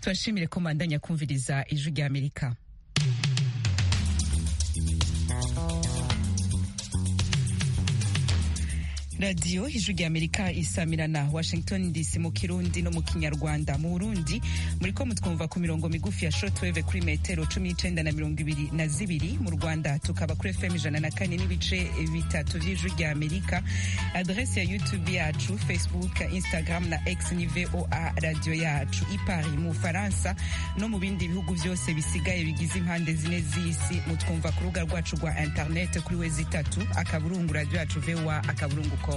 turashimire ko mbandanya kumviriza ijwi ry'amerika radiyo ijwi ry'amerika isamirana washington dc mu kirundi no mu kinyarwanda mu burundi muri ko mutwumva ku mirongo migufi ya shortwave kuri metero cumi n'icenda na mirongo ibiri na zibiri mu rwanda tukaba kuri fm ijana na kane n'ibice bitatu vy'ijwi ry'amerika adrese ya youtube yacu facebook instagram na x ni voa radio yacu ipari mu bufaransa no mu bindi bihugu vyose bisigaye bigize impande zine z'isi mutwumva ku rubuga rwacu rwa internet kuri we zitatu akaburungu radio yacu voa akaburungu com.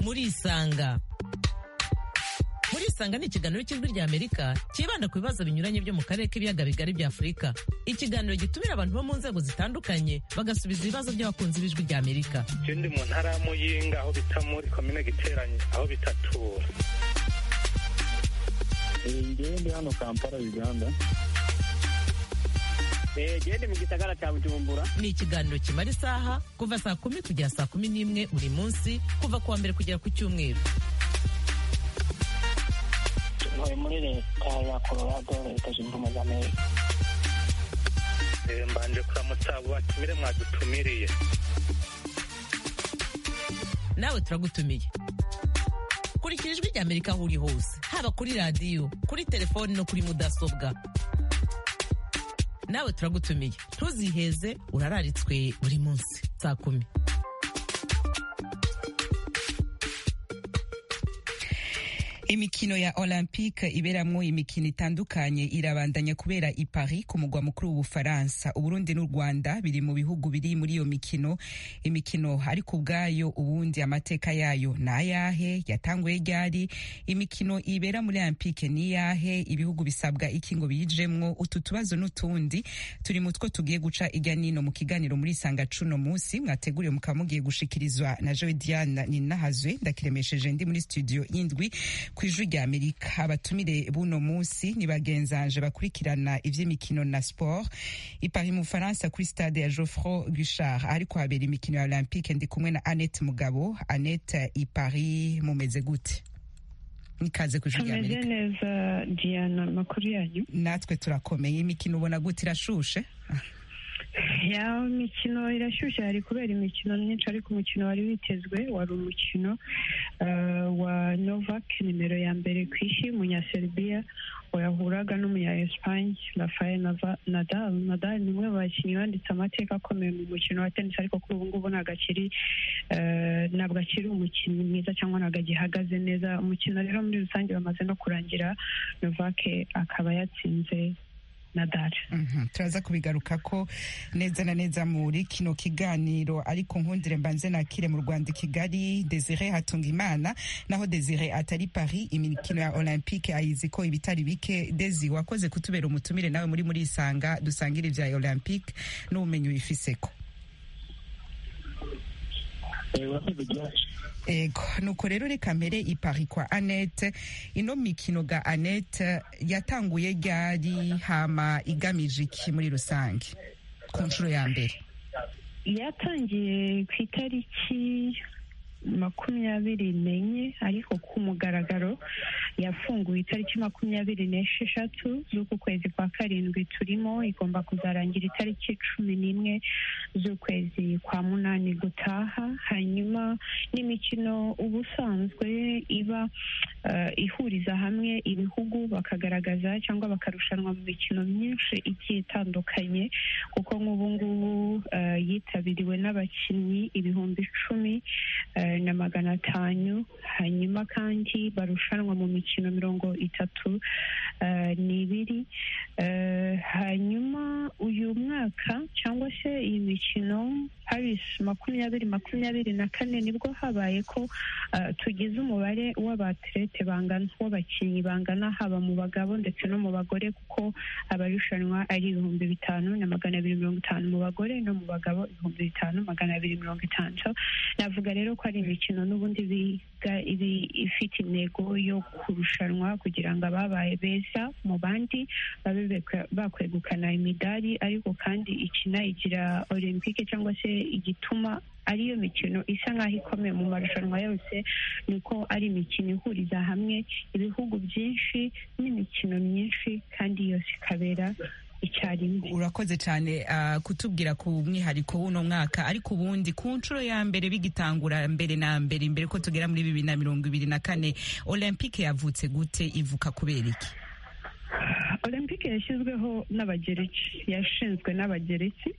murisanga murisanga ni ikiganiro cy'ijwi rya amerika cyibanda ku bibazo binyuranye byo mu karere k'ibiyaga bigari bya afurika ikiganiro gitumira abantu bo mu nzego zitandukanye bagasubiza ibibazo by'abakunzi b'ijwi rya amerika icyo ndi mu ntara ya muyinga aho bita muri komine giteranye aho bita tura ngewe ndi hano kampala uganda gende mu gisagara cya bujumbura ni ikiganiro kimara isaha kuva saa kumi kugera saa kumi n'imwe buri munsi kuva kuwa mbere kugera ku cyumweru ntuye muri leta ya colorado leta zunze ubumwe za amerika mbanje kuramutsa batumire mwadutumiriye nawe turagutumiye kurikira ijwi rya amerika aho uri hose haba kuri radiyo kuri telefoni no kuri mudasobwa nawe turagutumiye ntuziheze urararitswe buri munsi saa kumi imikino ya olympique iberamwo imikino itandukanye irabandanya kubera i paris ku mugwa mukuru w'ubufaransa uburundi n'u rwanda biri mu bihugu biri muri iyo mikino imikino ariko ubwayo ubundi amateka yayo ni ayahe yatanguye ryari imikino ibera muri olympique ni iyahe ibihugu bisabwa iki ngo biyijemwo utu tubazo n'utundi turi mu two tugiye guca irya nino mu kiganiro muri isanga cuno munsi mwateguriwe mukaba mugiye gushikirizwa na joe diana ninahazwe ndakiremesheje ndi muri studio y'indwi ku ijwi rya amerika abatumire buno munsi ni bagenzanje bakurikirana ivy'imikino na sport ipari mu bufaransa kuri stade ya geoffro gushard ariko habera imikino ya olympique ndi kumwe na annette mugabo annette ipari mumeze gute nikaze ku ijwi rya tumeze amerika neza diana amakuru yanyu natwe turakomeye imikino ubona gute irashushe ya mikino irashyushye hari kubera imikino myinshi ariko umukino wari witezwe wari umukino eh, wa novak nimero ya mbere ku isi umunyaserbiya wahuraga n'umunya esipanye rafael Nava- nadal nadal ni umwe mu bakinnyi banditse amateka akomeye mu mukino wa tenisi ariko kuri ubu ngubu ntabwo akiri eh, ntabwo akiri umukinnyi mwiza cyangwa ntabwo agihagaze neza umukino rero muri rusange bamaze no kurangira novak akaba yatsinze nadal Mhm, turaza kubigaruka ko neza na neza muri kino kiganiro ariko nkundire mbanze nakire mu rwanda i kigali desire hatunga imana naho desire atari paris imikino ya olympique ayizi ko ibitari bike desi wakoze kutubera umutumire nawe muri muri isanga dusangira ibya olympique n'ubumenyi wifiseko ego nuko rero reka mbere ipari kwa anete ino mikino ga anete yatanguye ryari hama igamije iki muri rusange ku nshuro ya mbere yatangiye ku itariki makumyabiri n'enye ariko ku mugaragaro yafunguwe itariki makumyabiri n'esheshatu z'uku kwezi kwa karindwi turimo igomba kuzarangira itariki cumi n'imwe z'ukwezi kwa munani gutaha hanyuma n'imikino uba usanzwe iba eh, ihuriza hamwe ibihugu bakagaragaza cyangwa bakarushanwa mu mikino myinshi igiye itandukanye kuko nk'ubu ngubu eh, yitabiriwe n'abakinnyi ibihumbi icumi eh, na magana atanu hanyuma kandi barushanwa mu mikino mirongo itatu eh, n'ibiri Eh, hanyuma uyu mwaka cyangwa se iyi mikino paris makumyabiri makumyabiri na kane nibwo habaye ko eh, tugize umubare w'abaterete bangana w'abakinnyi bangana haba mu bagabo ndetse no mu bagore kuko abarushanwa ari ibihumbi bitanu na magana abiri mirongo itanu mu bagore no mu bagabo ibihumbi bitanu magana abiri mirongo itanu so navuga rero ko ari imikino n'ubundi biga ibi ifite intego yo kurushanwa kugira ngo ababaye beza mu bandi babe beka- bakwegukana imidari ariko kandi ikinayigira olympique cyangwa se igituma ariyo mikino isa nk'aho ikomeye mu marushanwa yose ni uko ari imikino ihuriza hamwe ibihugu byinshi n'imikino myinshi kandi yose ikabera icyarimwe urakoze cyane ah, kutubwira ku mwihariko w'uno mwaka ariko ubundi ku nshuro ya mbere bigitangura mbere na mbere imbere ko tugera muri bibiri na mirongo ibiri na kane olympique yavutse gute ivuka kubera iki olympique yashyizweho n'abagereki yashinzwe n'abagereki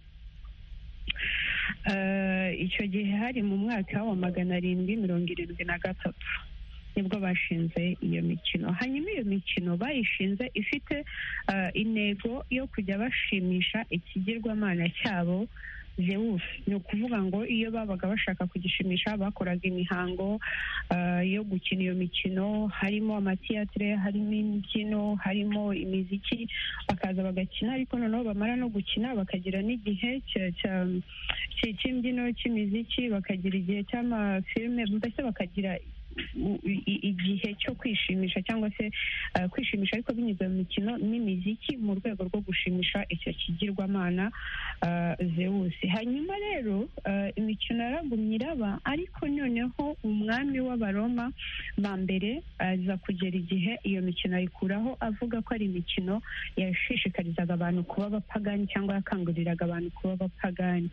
Eh, icyo gihe hari mu mwaka wa magana arindwi mirongo irindwi na gatatu nibwo bashinze iyo mikino hanyuma iyo mikino bayishinze ifite eh, intego yo kujya bashimisha ikigirwamana cyabo Zeus ni ukuvuga ngo iyo babaga bashaka kugishimisha bakoraga imihango eh, yo gukina iyo mikino harimo amatiyatire harimo imbyino harimo imiziki bakaza bagakina ariko noneho bamara no gukina bakagira n'igihe cya- cya- cya- cy'imbyino cy'imiziki bakagira igihe cy'amafilime mbese bakagira u- i- i- igihe cyo kwishimisha cyangwa se eh, kwishimisha ariko binyuze mu mikino n'imiziki mu rwego rwo gushimisha icyo kigirwamana eh, zewusi hanyuma rero eh, imikino yaragumye iraba ariko noneho umwami w'abaroma ba mbere aza kugera igihe iyo mikino ayikuraho avuga ko ari imikino yashishikarizaga abantu kuba abapagani cyangwa yakanguriraga abantu kuba abapagani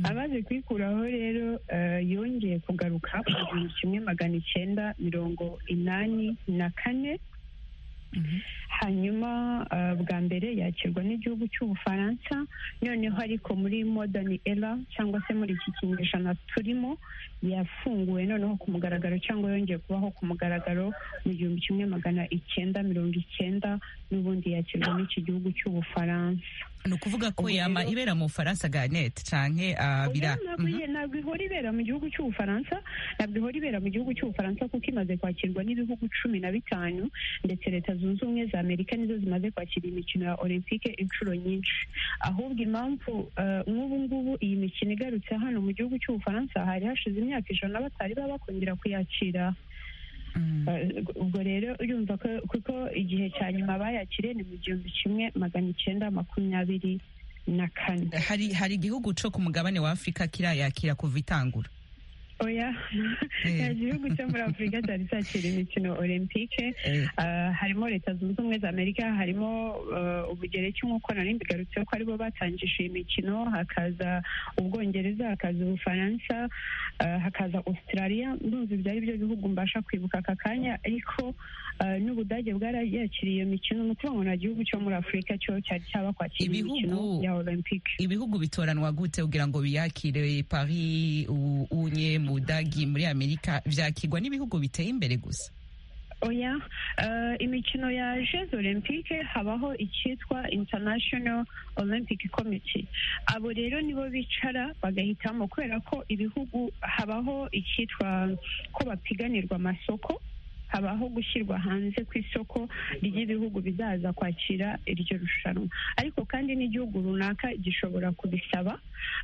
amaze kuyikuraho rero eh, yongeye kugaruka ku gihumbi kimwe magana icyenda mirongo inani na kane hanyuma eh, bwa mbere yakirwa n'igihugu cy'ubufaransa noneho ariko muri modern era cyangwa se muri iki kinyejana turimo yafunguwe noneho ku mugaragaro cyangwa yongeye kubaho ku mugaragaro mu gihumbi kimwe magana icyenda mirongo icyenda n'ubundi yakirwa n'iki gihugu cy'ubufaransa ni ukuvuga ko Ubwo yama rero- ibera mu bufaransa ganete canke ah, bira Oya, ntabwo Mhm. iye- ntabwo ihora ibera mu gihugu cy'ubufaransa ntabwo ihora ibera mu gihugu cy'ubufaransa kuko imaze kwakirwa n'ibihugu cumi na bitanu ndetse leta zunze ubumwe za amerika nizo zimaze kwakira imikino ya olympique inshuro nyinshi ahubwo impamvu eh, nk'ubu ngubu iyi mikino igarutse hano mu gihugu cy'ubufaransa hari hashize imyaka ijana batari baba bakongera kuyakira Mm. Eh, ubwo rero urumva ko kuko igihe cya nyuma bayakiriye ni mu gihumbi kimwe magana icyenda makumyabiri na kane hari hari igihugu co ku mugabane wa afurika kirayakira kuva itangura oya Eh. nta gihugu cyo muri afurika cyari cyakira imikino olympique Eh, Ah, harimo leta zunze ubumwe za amerika harimo eh, ubugereki nk'uko nari mbigarutseho ko aribo batangije iyi mikino hakaza ubwongereza hakaza ubufaransa eh, hakaza australia ndumva ibyo ari byo bihugu mbasha kwibuka aka kanya ariko eh, n'ubudage bwarayakiriye iyo mikino ni ukuvuga ngo nta gihugu cyo muri afurika cyo cyari cyabakwakira imikino Ibihugu- ya olympique ibihugu bitoranwa gute kugira ngo biyakire paris u- unye mu budagi muri amerika vyakirwa n'ibihugu biteye imbere gusa oya eh, imikino ya jeux olympique habaho icyitwa international olympic committee abo rero nibo bicara bagahitamo kubera ko ibihugu habaho icyitwa ko bapiganirwa amasoko habaho gushyirwa hanze ku isoko ry'ibihugu bizaza kwakira iryo rushanwa ariko kandi n'igihugu runaka gishobora kubisaba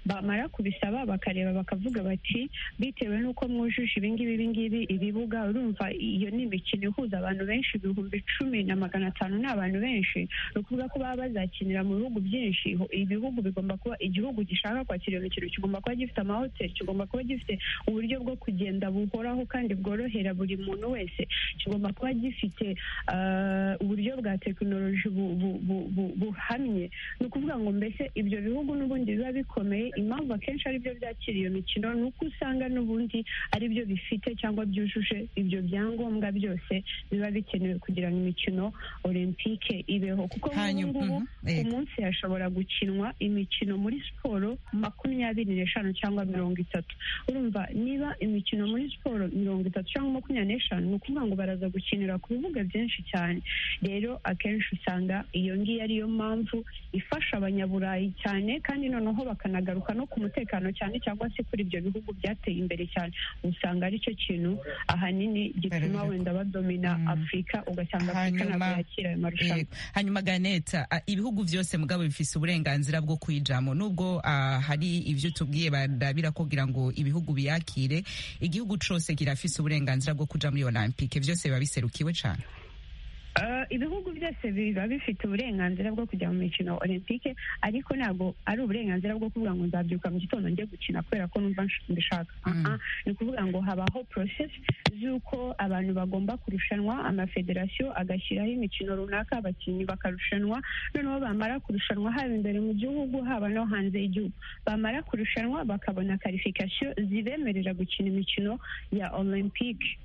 bamara kubisaba bakareba bakavuga bati bitewe n'uko mwujuje ibingibi ibingibi ibibuga urumva iyo ni imikino ihuza abantu benshi ibihumbi cumi na magana atanu ni abantu benshi ni ukuvuga ko baba bazakinira mu bihugu byinshi Ho- ibihugu bigomba kuba igihugu gishaka kwakira iyo mikino kigomba kuba gifite amahoteli kigomba kuba gifite uburyo bwo kugenda buhoraho kandi bworohera buri muntu wese kigomba kuba gifite eh, uburyo bwa tekinoloji bu- bu- bu- bu- buhamye ni ukuvuga ngo mbese ibyo bihugu n'ubundi biba bikomeye impamvu akenshi ari byo byakira iyo mikino ni uko usanga n'ubundi ari byo bifite cyangwa byujuje ibyo byangombwa byose biba bikenewe kugira ngo imikino olympique ibeho kuko nk'ubu hanyuma ngubu mhm, eh, ku munsi hashobora gukinwa imikino muri siporo makumyabiri n'eshanu cyangwa mirongo itatu urumva niba imikino muri siporo mirongo itatu cyangwa makumyabiri n'eshanu ni ukuvuga ngo baraza gukinira ku bibuga byinshi cyane rero akenshi usanga iyo ngiyo ariyo mpamvu ifasha abanyaburayi cyane kandi noneho bakanagaruka no ku mutekano cyane cyangwa se kuri ibyo bihugu byateye imbere cyane usanga aricyo kintu ahanini gituma Barabivuga. wenda badomina Mm. afurika ugasanga afurika Hanyuma, ntabwo yakira ayo marushanwa Yego. hanyuma ganeta ah, ibihugu byose mugabo bifise uburenganzira bwo kwijamo nubwo ah, hari ivyo tubwiye barabira kugira ngo ibihugu biyakire igihugu cose kirafise uburenganzira bwo kuja muri olympique vyose biba biserukiwe cane Eh, ibihugu byose biba bifite uburenganzira bwo kujya mu mikino olympique ariko ntabwo ari uburenganzira bwo kuvuga ngo nzabyuka mu gitondo njye gukina kubera ko numva mbishaka aha ni ukuvuga ngo habaho porosesi z'uko abantu bagomba kurushanwa amafederasiyo agashyiraho imikino runaka abakinnyi bakarushanwa noneho bamara kurushanwa haba imbere mu gihugu haba no hanze y'igihugu bamara kurushanwa bakabona karifikasiyo zibemerera gukina imikino ya olympique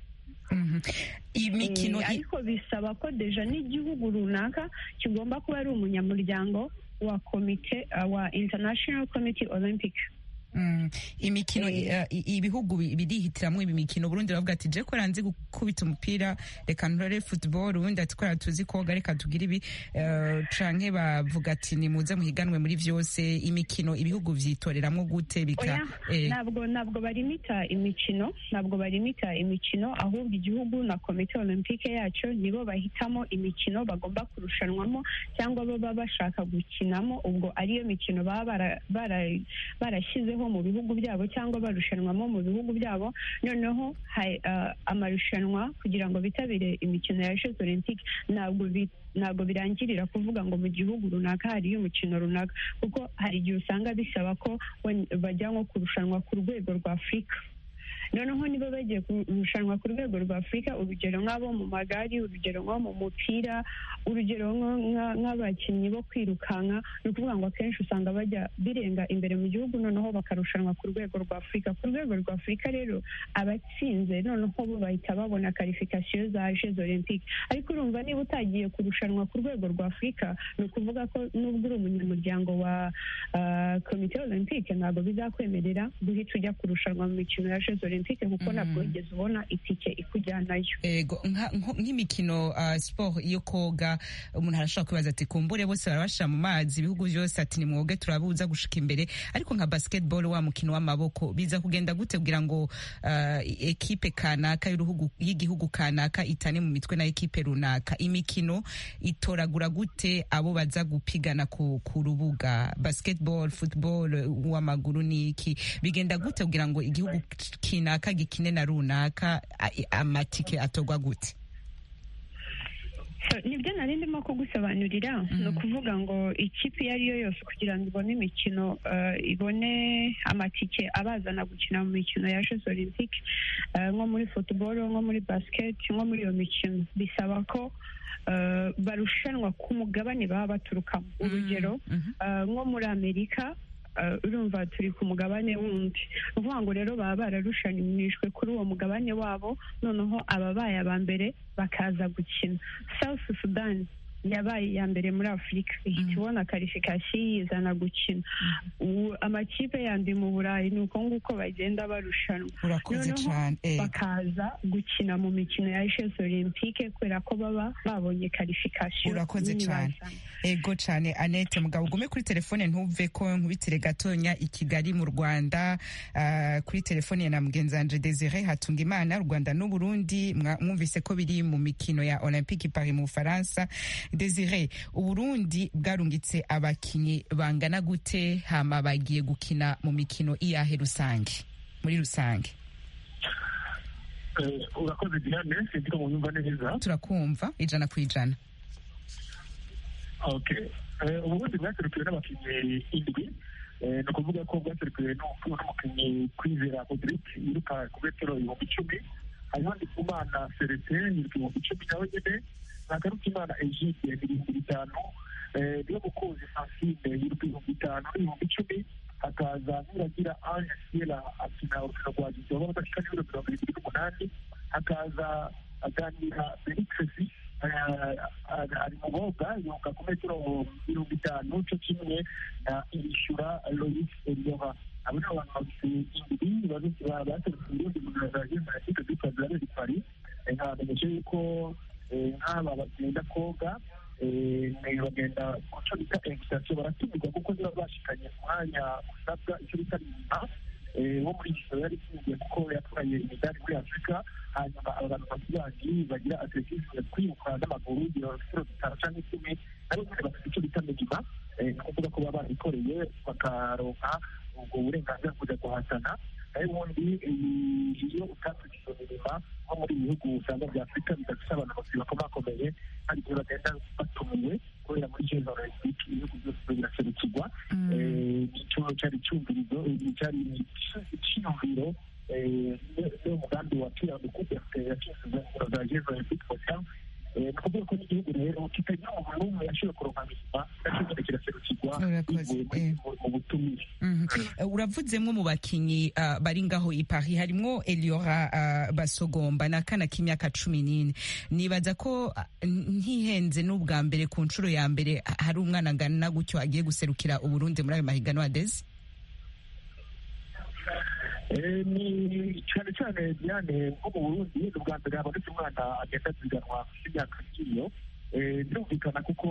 imikino Eh, ariko bisaba ko deja n'igihugu runaka kigomba kuba ari umunyamuryango wa komite uh, wa international committee olympic Mm, imikino Eh. eh, i- ibihugu bi- birihitiramwo ibi mikino uburundi baravuga ati je kora nzi gukubita umupira reka ntore football ubundi ati kora tuzi koga reka tugire ibi eh, canke bavuga ati nimuze muhiganwe muri vyose imikino ibihugu vyitoreramwo gute bika Oya, eh, ntabwo ntabwo barimita imikino ntabwo barimita imikino ahubwo igihugu na komite olympique yacyo nibo bahitamo imikino bagomba kurushanwamo cyangwa baba bashaka gukinamo ubwo ariyo mikino baba bara- bara- barashyizeho mu bihugu byabo cyangwa barushanwamo mu bihugu byabo noneho ha- ah, amarushanwa kugira ngo bitabire imikino ya jeux olympique ntabwo bi- ntabwo birangirira kuvuga ngo mu gihugu runaka hariyo umukino runaka kuko hari igihe usanga bisaba ko wen- bajya nko kurushanwa ku rwego rwa afurika noneho niba bagiye kurushanwa ku rwego rwa afurika urugero nk'abo mu magari urugero nko mu mupira urugero nko- nka- nk'abakinnyi bo kwirukanka ni ukuvuga ngo akenshi usanga bajya birenga imbere mu gihugu noneho bakarushanwa ku rwego rwa afurika ku rwego rwa afurika rero abatsinze noneho bo bahita babona karifikasiyo za jeux olympique ariko urumva niba utagiye kurushanwa ku rwego rwa afurika ni ukuvuga ko nubwo uri umunyamuryango wa ah, komite olympique ntabwo bizakwemerera guhita ujya kurushanwa mu mikino ya jeux olympique kuko Mhm. ntabwo wigeze ubona itike ikujyanayo ego nka- nko- nk'imikino ah, sport yo koga umuntu arashobora kwibaza ati kumbure bose barabasha mu mazi ibihugu byose ati nimwoge turabuza gushika imbere ariko nka basketball wa mukino w'amaboko biza kugenda gute kugira ngo ah, ekipe kanaka y'uruhugu- y'igihugu kanaka itane mu mitwe na ekipe runaka imikino itoragura gute abo baza gupigana ku, ku rubuga basketball football uw'amaguru n'iki bigenda gute kugira ngo igihugu kinaka gikine na runaka a- i- amatike atorwa gute So, nibyo nari ndimo kugusobanurira ni ukuvuga ngo ikipe iyo ari yo yose kugira ngo ibone imikino eh, ibone amatike abazana gukina mu mikino ya jeux olympique eh, nko muri football nko muri basket nko muri iyo mikino bisaba ko eh, barushanwa ku mugabane baba baturukamo urugero Mhm. eh, nko muri amerika eh, urumva turi ku mugabane wundi ni ukuvuga ngo rero baba bararushanijwe kuri uwo mugabane wabo noneho ababaye aba mbere bakaza gukina south sudan yabaye iya mbere muri afurika ihita ibona karifikasiyo yizana gukina Ubu amakipe yandi mu burayi ni uko nguko bagenda barushanwa urakoze Noneho cyane eh, bakaza gukina mu mikino ya jeux olympique kubera ko baba babonye karifikasiyo Urakoze nini cyane. bazana. ego cyane annette mugabo ugume kuri telefone ntuve ko nkubitire gatonya i kigali mu rwanda ah, kuri telefone ya na mugenzi wanje desire hatunga imana rwanda n'uburundi mwa- mwumvise ko biri mu mikino ya olympique i paris mu bufaransa desire uburundi bwarungitse abakinnyi bangana gute hama bagiye gukina mu mikino iyahe rusange muri rusange Eh, urakoze diane sinzi ko munyumva neza turakumva ijana ku ijana okay Eh, ubundi bwaserukiwe n'abakinnyi indwi Eh, ni ukuvuga ko bwaserukiwe n'umupfu- n'umukinnyi kwizera modric yiruka ku metero ibihumbi icumi hariho ndikumana serete yiruka ibihumbi icumi nawe nyine ntagarukimana egide ni ibihumbi bitanu Eh, niyo mukunzi francine yiruka ibihumbi bitanu n'ibihumbi icumi hakaza nuragira ange siela akina urukino rwa gizo baba badashika n'ibiro mirongo irindwi n'umunani hakaza aganira berikesi ari mugoga yunga ku metero mirongo itanu cyo kimwe na irishyura loris eliora abo ni abantu bafite indwi baserutse uburundi mu mirimo ya jezi jenoside kuri kazareri pari nkamenyesha yuko eh, nk'aba bagenda koga eh, bagenda kuco bita egisitasiyo baratumirwa kuko niba bashikanye umwanya usabwa icyo bita nyuma eh, wo muri gisoro yari itsindiye kuko yatwaye imidari muri afurika hanyuma aba bantu bakibandi bagira atletisme kwiruka n'amaguru birorosiro bitanu cyangwa icumi nabo nyine bafite icyo bita minima eh, ni ukuvuga ko baba barikoreye bakaronka ubwo burenganzira bwo kujya guhatana nayo ubundi eh, iyo utatse izo mirima nko muri ibi bihugu usanga bya afurika bidafite abantu bose bakomakomeye hari igihe bagenda batumiwe kubera muri jeza olympique ibihugu byose biraserukirwa icyo cyari icyumvirizo cyari icyiyumviro niwo mugambi wa piyano kubera yakinsize ingoro za jeza olympique hotel ni ukuvuga ko n'igihugu rero kitagira umuntu n'umwe yashobora kuronka buzima nacyo nyine kiraserukirwa bivuye mu butumire uravuzemwo mu bakinyi bari ngaho i paris harimwo eliora basogomba n'akana k'imyaka cumi n'ine nibaza ko ntihenze n'ubwa mbere ku nshuro ya mbere hari umwana angana gutyo agiye guserukira uburundi muri ayo mahiganwa adeze ni cyane cyane diane nko mu burundi ni ubwa mbere habonetse umwana agenda ziganwa imyaka nk'iyo birumvikana kuko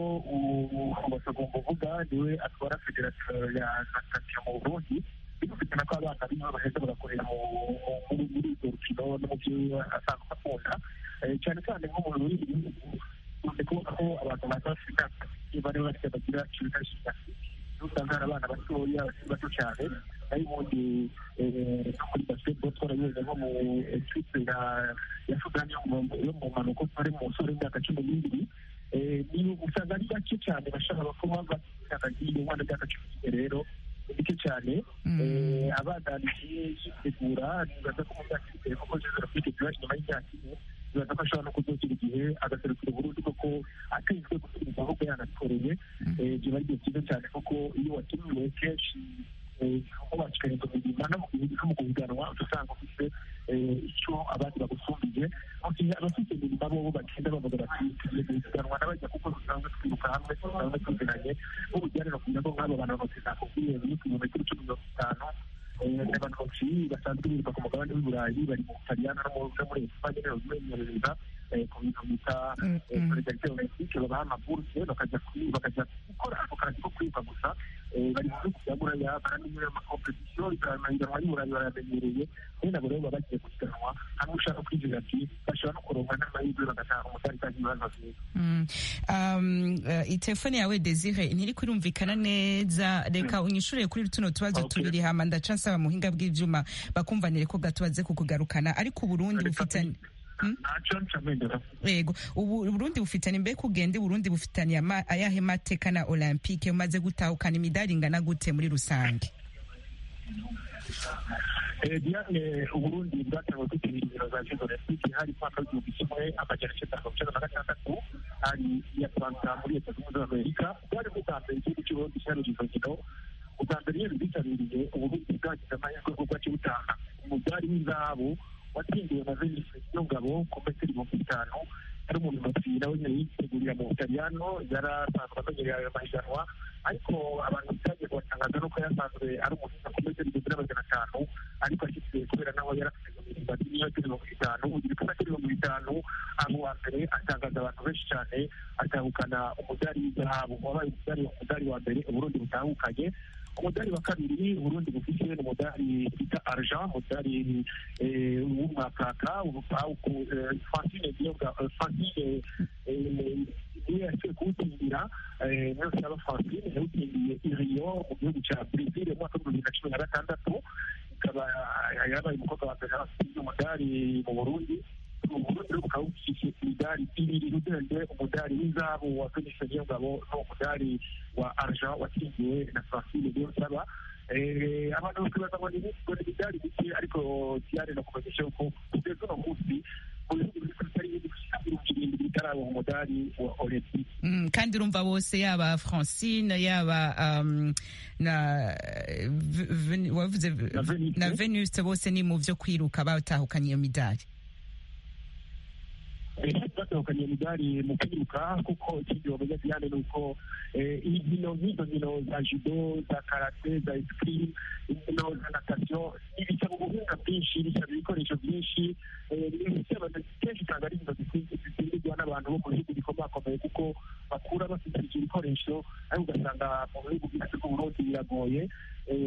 basagomba uvuga niwe atwara federasiyo ya natasiyo mu burundi birumvikana ko abana bimwe baheza bagakorera muri urwo rukino no mu byo asanzwe akunda cyane cyane nko mu burundi ukunze kubona ko abantu baza bafite imyaka nk'iyo bari bafite bagira ibikoresho bya usanga hari abana batoya bakiri bato cyane nayo ubundi no muri basketball twarabiboze nko mu ekipe ya sudani yo mu mpanuka twari mu musore w'imyaka cumi n'ibiri niyo usanga ari bake cyane bashaka kuba bakaka iyo umwana w'imyaka cumi n'ibiri rero ni bike cyane abana bagiye yitegura nibaza ko mu myaka iri imbere kuko jose rafite ziba inyuma y'imyaka ine bibaza ko ashobora no kuzogira igihe agaserukira uburundi kuko atezwe gusubiriza ahubwo yanatoreye biba ari igihe cyiza cyane kuko iyo watumiwe kenshi aho bakirenza imirimo no mu guhiganwa usanga ufite icyo abandi bagusumbiye abafite imirimo bo bagenda bavuga bati tugiye guhiganwa n'abajya kuko dusanzwe twiruka hamwe dusanzwe tuzinanye nk'ubugerera kugira ngo nk'abo bantu bose nakubwiye ni ku birometero cumi mirongo itanu abantu baciye basanzwe biruka ku mugabane w'i burayi bari mu butaliyano no muri espanye rero bimenyereza ku bintu bita solidarite olympique babaha amaburse bakajya bakajya gukora ako kazi ko kwiruka gusa bari mu bihugu bya buraya baramenyere amakompetisiyo amahiganwa y'i burayi barayamenyereye kandi nabo rero baba bagiye gusiganwa hamwe ushaka kwinjira ati bashobora no kuronka n'amahirwe bagataha umudari kandi ibibazo byiza telefone yawe desire ntiri kurumvikana neza reka unyishure kuri tuno tubazo tubiri hama ndaca nsaba muhinga bw'ivyuma bakumvanire ko gato baze kukugarukana ariko uburundi bufitanye yego uburundi bufitanye mbega ugende uburundi bufitaniye ayahe mateka na olympique umaze gutahukana imidari ingana gute muri rusange diane uburundi bwatangiye kwitabira ibiro za jezo olympique hari umwaka w'igihumbi kimwe amajana icyenda mirongo icyenda na gatandatu hari iya fransa muri leta zunze ubumwe z'amerika bwari bwa mbere igihugu cy'uburundi cyaruye izo nkino ubwa mbere iyo bizitabiriye uburundi bwagize amahirwe kuko bwaciye butanga umudari w'izabo watsindiwe na venise nyungabo ku metero ibihumbi bitanu ari umuntu muti nawe nyine yitegurira mu butaliyano yari asanzwe amenyereye ayo mahiganwa ariko abantu byagiye kubatangaza nuko yasanzwe ari umuhinga ku metero igihumbi na magana atanu ariko ashyize kubera naho yari afite guhimba n'imetero mirongo itanu ugira ku metero mirongo itanu abo wa mbere atangaza abantu benshi cyane atahukana umudari w'izahabu wabaye umudari wa mbere uburundi butahukanye umudari wa kabiri uburundi bufite ni umudari bita arja umudari w'umwakaka fantine niyo yasuye kuwutsindira niyo yaba fantine yawutsindiye i rio mu gihugu cya brazil mu mwaka w'ibihumbi bibiri na cumi na gatandatu ikaba yabaye umukobwa wa mbere watsindiye umudari mu burundi uburundi bukaba bufite imidari ibiri rudende umudari w'inzabu wa venise niyongabo n'umudari wa arja watsindiwe na francine niyonsaba abantu bose bazabona ibisigo n'imidari bike ariko diane nakumenyesha yuko kugeza uno munsi mu bihugu biri kuri tari irindwi bitarabaha umudari wa olympique kandi urumva bose yaba francine yaba na wavuze na venise bose ni mu byo kwiruka batahukanye iyo midari batahukanye imidari mu kwiruka kuko ikindi bamenya diane ni uko inkino nk'izo nkino za judo za karate za esikimu inkino za natasiyo ibisaba ubuhinga bwinshi bisaba ibikoresho byinshi kenshi usanga ari inkino zitsindirwa n'abantu bo mu bihugu bikomakomeye kuko bakura bafite ibyo bikoresho ariko ugasanga mu bihugu byacu by'uburundi biragoye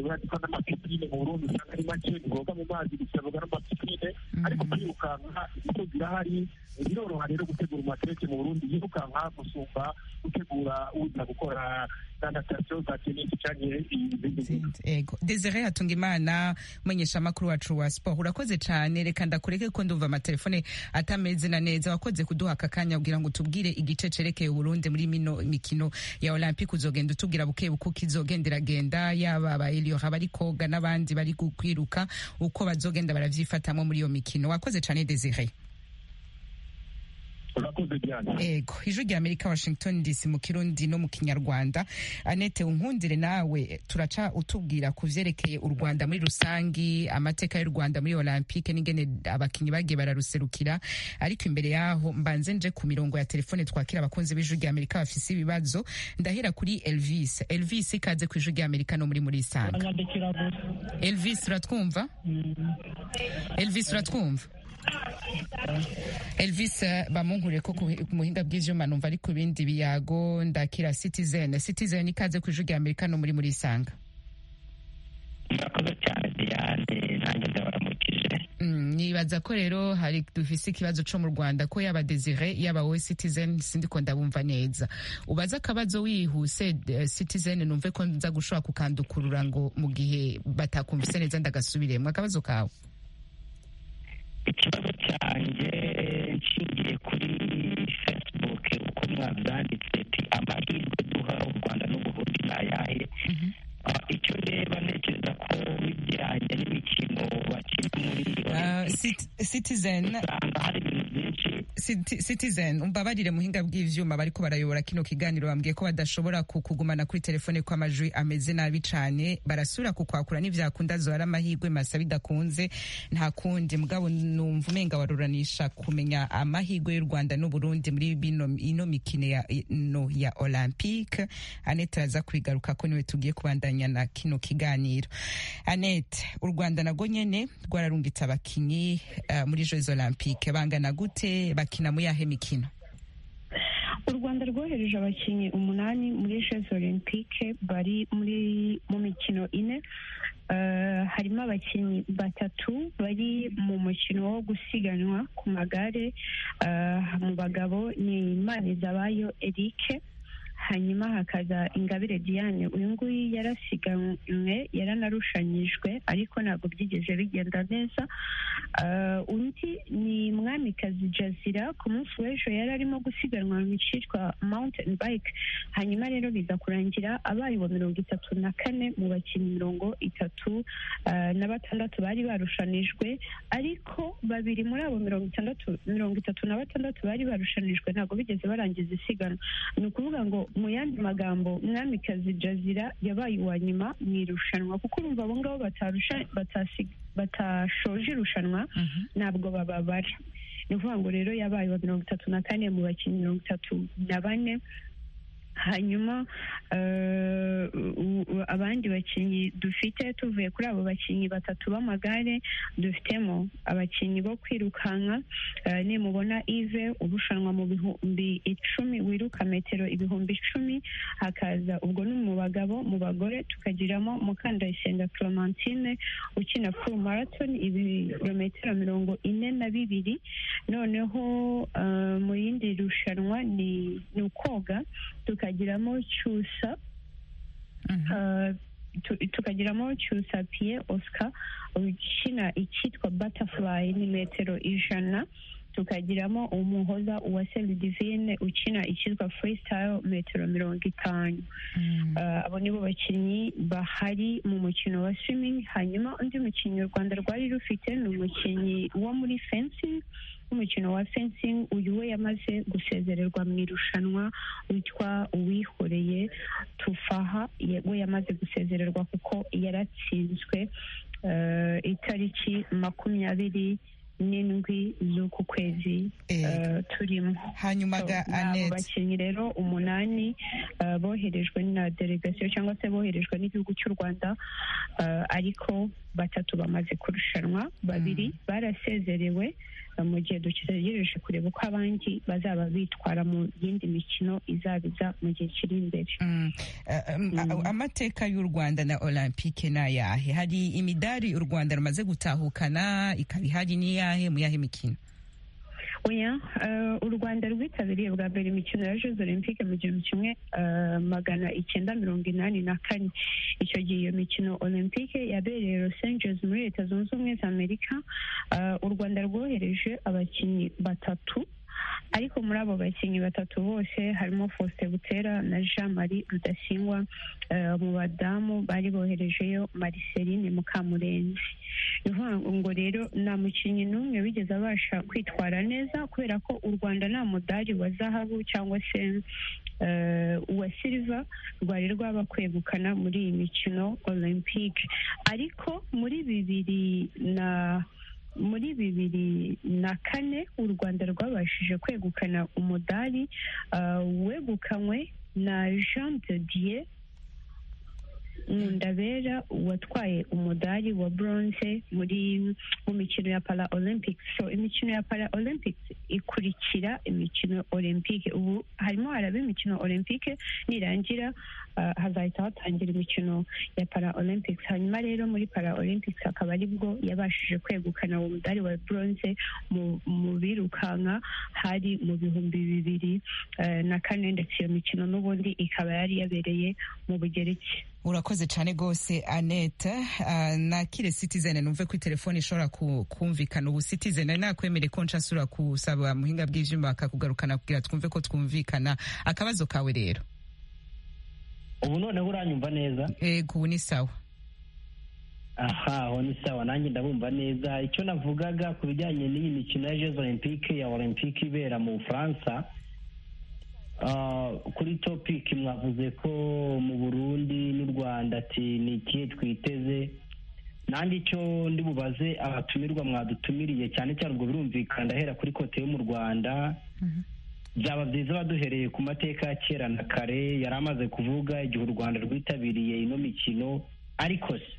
urandika n'amapipine mu burundi usanga ari make ntiboga mu mazi gusa boga n'amapipine ariko kwirukanka izo zirahari biroroha rero gutegura umatereke mu burundi yirukanka gusumba gutegura uza gukora na natasiyo za tenisi cyangwa izindi nkino ego desire hatunga imana umumenyesha amakuru wacu wa siporo urakoze cyane reka ndakureke ko ndumva amatelefone atameze na neza wakoze kuduha aka kanya kugira ngo tubwire igice cerekeye uburundi muri mino mikino ya olympique uzogenda utubwira buke bukuko izogenda iragenda yaba aba eliora bari koga n'abandi bari kwiruka uko bazogenda baravyifatamo muri iyo mikino wakoze cyane desire urakoze cyane ego ijwi rya amerika washington dc mu kirundi no mu kinyarwanda anete unkundire nawe turaca utubwira ku vyerekeye u rwanda muri rusangi amateka y'u rwanda muri olympique n'ingene abakinyi bagiye bararuserukira ariko imbere yaho mbanze nje ku mirongo ya telefone twakira abakunzi b'ijwi rya amerika bafise ibibazo ndahera kuri elvis elvis ikaze ku ijwi rya amerika no muri muri isanga elvis uratwumva elvis uratwumva Elvis eh, bamunkure ko ku ku muhinga bw'ivyuma numva ari ku bindi biyago ndakira Citizen Citizen ikaze ku ijwi rya Amerika no muri muri isanga murakoze cyane diane nanjye ndabaramukije Mm, nibaza ko rero hari dufise ikibazo co mu Rwanda ko yaba Desire yaba we Citizen sindiko ndabumva neza ubaza akabazo wihuse eh, Citizen numve ko nza gushobora kukandukurura ngo mu gihe batakumvise neza ndagasubiremwe akabazo kawe ikibazo cyanjye nshingiye kuri facebook uko mwabyanditse ti amahirwe duha u rwanda n'uburundi ni ayahe Ah, icyo reba ntekereza ko bijyanye n'imikino bakina muri Ah, Cit- Citizen usanga hari ibintu byinshi Citi- Citizen umbabarire muhinga bw'ivyuma bariko barayobora kino kiganiro bambwiye ko badashobora ku- kugumana kuri telefone ko amajwi ameze nabi cane barasubira kukwakura n'ivyakunda zohara amahirwe masa bidakunze nta kundi mugabo numva umenga waruranisha kumenya amahirwe y'u Rwanda n'Uburundi muri bino ino mikino ya no ya Olympique Annette araza kwigaruka ko niwe tugiye kubandanya na kino kiganiro Annette u Rwanda nago nyene rwararungitse abakinyi eh, muri Jeux Olympique bangana gute bakina mu yahe mikino u rwanda rwohereje abakinnyi umunani muri jeux olympique bari muri mu mikino ine Eh, harimo abakinnyi batatu bari mu mukino wo gusiganwa ku magare Eh, mu bagabo ni manizabayo eric hanyuma hakaza ingabire diane uyu nguyu yarasiganwe yaranarushanyijwe ariko ntabwo byigeze bigenda neza Eh, undi ni mwamikazi jazira ku munsi w'ejo yari arimo gusiganwa mu cyitwa mountain bike hanyuma rero biza kurangira abaye uwa mirongo itatu na kane mu bakinnyi mirongo itatu eh, na batandatu bari barushanijwe ariko babiri muri abo mirongo itandatu mirongo itatu na batandatu bari barushanijwe ntabwo bigeze barangiza isiganwa ni ukuvuga ngo mu yandi magambo mwamikazi jazira yabaye uwa nyuma mu irushanwa kuko urumva abo ngabo batarusha batasi- batashoje irushanwa ntabwo bababara ni ukuvuga ngo rero yabaye wa mirongo itatu na kane mu bakinnyi mirongo itatu na bane hanyuma eh, u- u- abandi bakinnyi dufite tuvuye kuri abo bakinnyi batatu b'amagare dufitemo abakinnyi bo kwirukanka eh, nimubona ive urushanwa mu bihumbi icumi wiruka metero ibihumbi icumi hakaza ubwo ni mu bagabo mu bagore tukagiramo mukandayisenga clementine ukina full marathon ibirometero mirongo ine na bibiri noneho eh, mu yindi rushanwa ni ni ukoga tukagiramo cyusa eh, tu- tukagiramo cyusa pierre oscar ukina icyitwa butterfly ni metero ijana tukagiramo umuhoza uwa divine ukina icyitwa freestyle metero mirongo itanu Eh, abo nibo bakinnyi bahari mu mukino wa swimming hanyuma undi mukinnyi u rwanda rwari rufite ni umukinnyi wo muri fencing umukino wa fencing uyu we yamaze gusezererwa mu irushanwa witwa uwihoreye tufaha ye- we yamaze gusezererwa kuko yaratsinzwe eh, itariki makumyabiri n'indwi z'uku kwezi eh, Ego. turimo hanyuma ga ni abo Annette bakinnyi rero umunani eh, boherejwe na delegasiyo cyangwa se boherejwe n'igihugu cy'u rwanda eh, ariko batatu bamaze kurushanwa babiri barasezerewe eh, mu gihe dutegereje kureba uko abandi bazaba bitwara mu yindi mikino izabiza mu gihe kiri imbere Mm. Eh, em, a- Mm. amateka y'u Rwanda na Olympique ni ayahe hari imidari u Rwanda rumaze gutahukana ikaba ihari ni yahe mu yahe mikino oya u rwanda rwitabiriye bwa mbere imikino ya jeux olympique mu gihumbi kimwe magana icyenda mirongo inani na kane icyo gihe iyo mikino olympique yabereye los angeles muri leta zunze ubumwe za amerika u rwanda rwohereje abakinnyi batatu ariko muri abo bakinnyi batatu bose harimo faustin butera na jean marie rudasingwa mu badamu bari boherejeyo mariceline mukamurenzi ni ngo rero nta mukinnyi n'umwe wigeze abasha kwitwara neza kubera ko u rwanda nta mudari wa zahabu cyangwa se uwa silva rwari rwaba kwegukana muri iyi mikino olympique ariko muri bibiri na muri bibiri na kane u rwanda rwabashije kwegukana umudari wegukanywe na jean de dieu nkundabera watwaye umudari wa bronze muri mu mikino ya para olympics so imikino ya para olympics ikurikira imikino olympique ubu harimo haraba imikino olympique nirangira hazahita hatangira imikino ya para olympics hanyuma rero muri para olympics akaba aribwo yabashije kwegukana uwo mudari wa bronze mu birukanka hari mu bihumbi bibiri na kane ndetse iyo mikino n'ubundi ikaba yari yabereye mu bugereki urakoze cyane rwose anete nakire sitizene numve ko telefone ishobora kumvikana ubu sitizene nakwemere ko nshyasura kusaba muhinga bw'ibyuma akakugarukana kugira twumve ko twumvikana akabazo kawe rero ubu noneho uranyumva neza yego ubu ni sawa aha aho ni sawa nanjye ndabumva neza icyo navugaga ku bijyanye n'iyi mikino ya jesu olympique ya olympique ibera mu bufaransa kuri topiki mwavuze ko mu burundi n'u rwanda ati ni ikihe twiteze nanjye icyo ndi bubaze abatumirwa mwadutumiriye cyane cyane ubwo birumvikana ndahera kuri kote yo mu rwanda byaba byiza baduhereye ku mateka ya kera na kare yari amaze kuvuga igihe u rwanda rwitabiriye ino mikino ariko se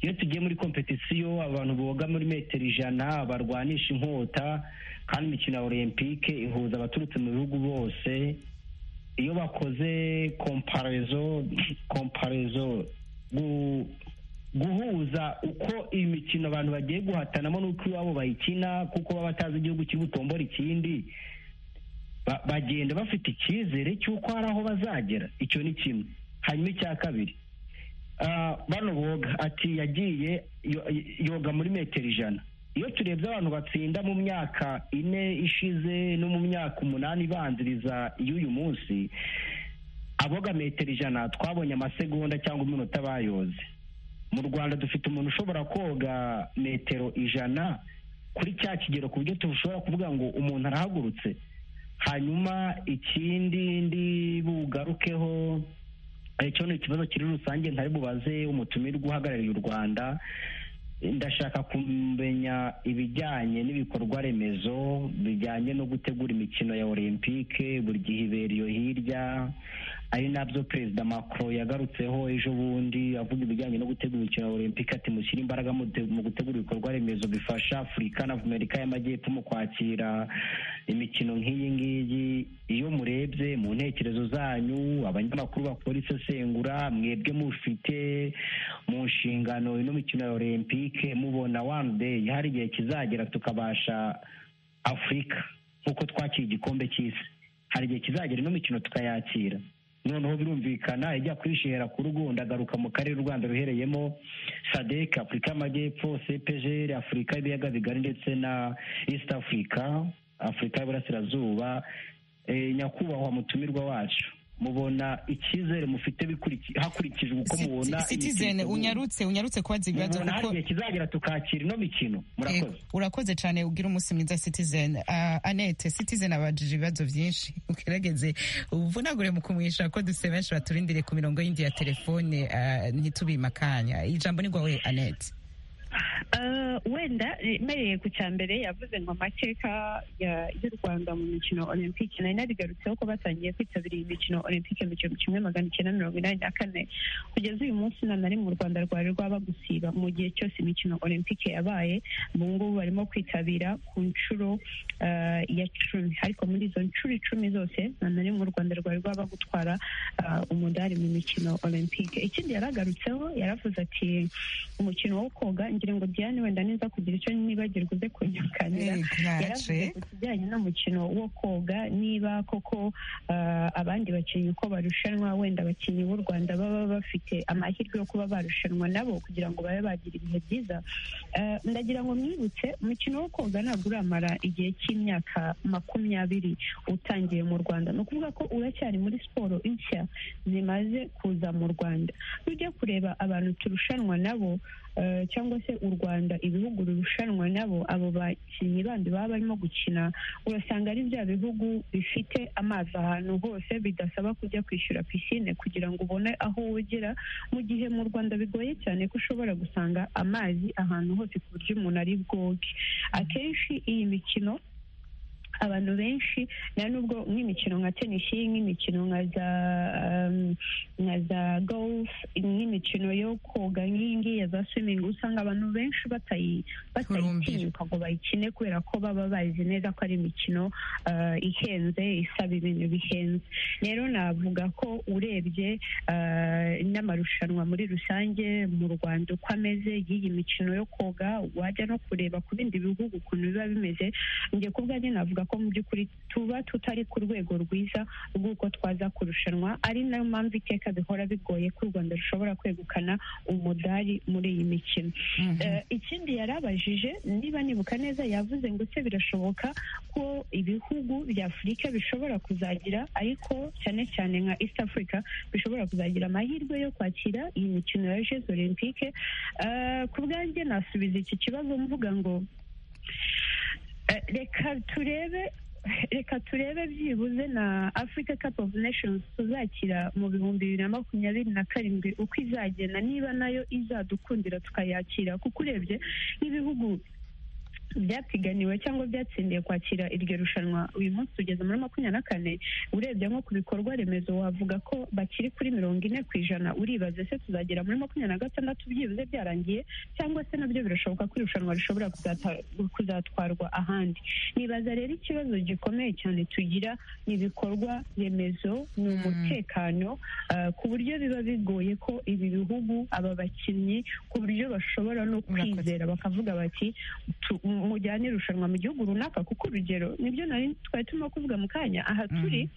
iyo tugiye muri kompetisiyo abantu boga muri metero ijana barwanisha inkota kandi imikino ya olympique ihuza abaturutse mu bihugu bose iyo bakoze komparezo komparezo guhuza uko iyi mikino abantu bagiye guhatanamo n'uko iwabo bayikina kuko baba batazi igihugu kiri butombora ikindi bagenda bafite icyizere cy'uko hari aho bazagera icyo ni kimwe hanyuma icya kabiri bano boga ati yagiye yoga muri metero ijana iyo turebye abantu batsinda mu myaka ine ishize no mu myaka umunani ibanziriza y'uyu munsi aboga metero ijana twabonye amasegonda cyangwa iminota bayoze mu rwanda dufite umuntu ushobora koga metero ijana kuri cya kigero ku buryo tushobora kuvuga ngo umuntu arahagurutse hanyuma ikindi ndi bugarukeho icyo ni ikibazo kiri rusange ntari bubaze umutumirwa uhagarariye u rwanda ndashaka kumenya ibijyanye n'ibikorwa remezo bijyanye no gutegura imikino ya olympique buri gihe ibera iyo hirya ari nabyo perezida macron yagarutseho ejo bundi avuga ibijyanye no gutegura imikino ya olympique ati mushyire imbaraga mu gutegura ibikorwa remezo bifasha afurika na amerika y'amajyepfo mu kwakira imikino nk'iyi ngiyi iyo murebye mu ntekerezo zanyu abanyamakuru bakora isesengura mwebwe mufite mu nshingano ino mikino ya olympique mubona wani deyi hari igihe kizagera tukabasha afurika nk'uko twakiye igikombe cy'isi hari igihe kizagera ino mikino tukayakira noneho birumvikana ijya kwishera ku rugo ndagaruka mu karere u rwanda ruhereyemo sadec afurika y'amajyepfo cpgr afurika y'ibiyaga bigari ndetse na east africa afurika y'uburasirazuba nyakubahwa mutumirwa wacu mubona icyizere mufite hakurikijwe uko mubona sitizene unyarutse unyarutse kubaza ibibazo kuko kizagera tukakira ino mikino murakoze urakoze cyane ubwira umunsi mwiza sitizene anete sitizene abajije ibibazo byinshi ugerageze ubuvunagure mu kumwisha ko duse benshi baturindire ku mirongo y'indi ya telefone ntitubimakanya ijambo ni rwawe anete wenda mbereye ku cya mbere yavuze ngo amateka y'u rwanda mu mikino olympique nari narigarutseho ko batangiye kwitabira iyi mikino olympique mu gihumbi kimwe magana icyenda mirongo inani na kane kugeza uyu munsi nta na rimwe u rwanda rwari rwaba gusiba mu gihe cyose imikino olympique yabaye ubu ngubu barimo kwitabira ku nshuro ya cumi ariko muri izo nshuro icumi zose nta na rimwe u rwanda rwari rwaba gutwara umudari mu mikino olympique ikindi yaragarutseho yaravuze ati umukino wo koga ngira ngo diane wenda niza kugira icyo nibagirwa uze kunyakanira yaravuze ku kijyanye n'umukino wo koga niba koko ah, abandi bakinnyi uko barushanwa wenda abakinnyi b'u rwanda baba bafite amahirwe yo kuba barushanwa nabo kugira ngo babe bagira ibihe byiza Eh, ndagira ngo mwibutse umukino wo koga ntabwo uramara igihe cy'imyaka makumyabiri utangiye mu rwanda ni ukuvuga ko uracyari muri siporo nshya zimaze kuza mu rwanda tujya kureba abantu turushanwa nabo eh, cyangwa se u rwanda ibihugu birushanwa nabo abo bakinnyi bandi baba barimo gukina urasanga ari bya bihugu bifite amazi ahantu hose bidasaba kujya kwishyura pisine kugira ngo ubone aho wogera mu gihe mu rwanda bigoye cyane ko ushobora gusanga amazi ahantu hose ku buryo umuntu ari bwoge akenshi iyi mikino abantu benshi nta nubwo nk'imikino nka tenisi nk'imikino nka za um, nka za golf nk'imikino yo koga nk'iyi ngiyi za swimming usanga abantu benshi batayi- batayitinyuka ngo bayikine kubera ko baba bazi neza ko ari imikino uh, ihenze isaba ibintu bihenze rero navuga ko urebye uh, n'amarushanwa muri rusange mu rwanda uko ameze y'iyi mikino yo koga wajya no kureba ku bindi bihugu ukuntu biba bimeze njye ku bwanjye navuga ko mu by'ukuri tuba tutari ku rwego rwiza rw'uko twaza kurushanwa ari nayo mpamvu iteka bihora bigoye ko u rwanda rushobora kwegukana umudari muri iyi mikino Eh, ikindi yarabajije niba nibuka neza yavuze ngo se birashoboka ko ibihugu bya afurika bishobora kuzagira ariko cyane cyane nka east africa bishobora kuzagira amahirwe yo kwakira iyi mikino ya jeux olympique Eh, ku bwanjye nasubiza iki kibazo mvuga ngo Eh, reka turebe reka turebe byibuze na africa cup of nations tuzakira mu bihumbi bibiri na makumyabiri na karindwi uko izagenda niba nayo izadukundira tukayakira kuko urebye nk'ibihugu byapiganiwe cyangwa byatsindiye kwakira iryo rushanwa uyu munsi tugeze muri makumyabiri na kane urebye nko ku bikorwa remezo wavuga ko bakiri kuri mirongo ine ku ijana uribaze se tuzagera muri makumyabiri na gatandatu byibuze byarangiye cyangwa se nabyo birashoboka ko irushanwa rishobora kuzata- kuzatwarwa ahandi nibaza rero ikibazo gikomeye cyane tugira ni ibikorwa remezo ni umutekano eh, ku buryo biba bigoye ko ibi bihugu aba bakinnyi ku buryo bashobora no Murakoze. kwizera bakavuga bati tu- mujyane irushanwa mu gihugu runaka kuko urugero nibyo nari twari turimo kuvuga mu kanya aha turi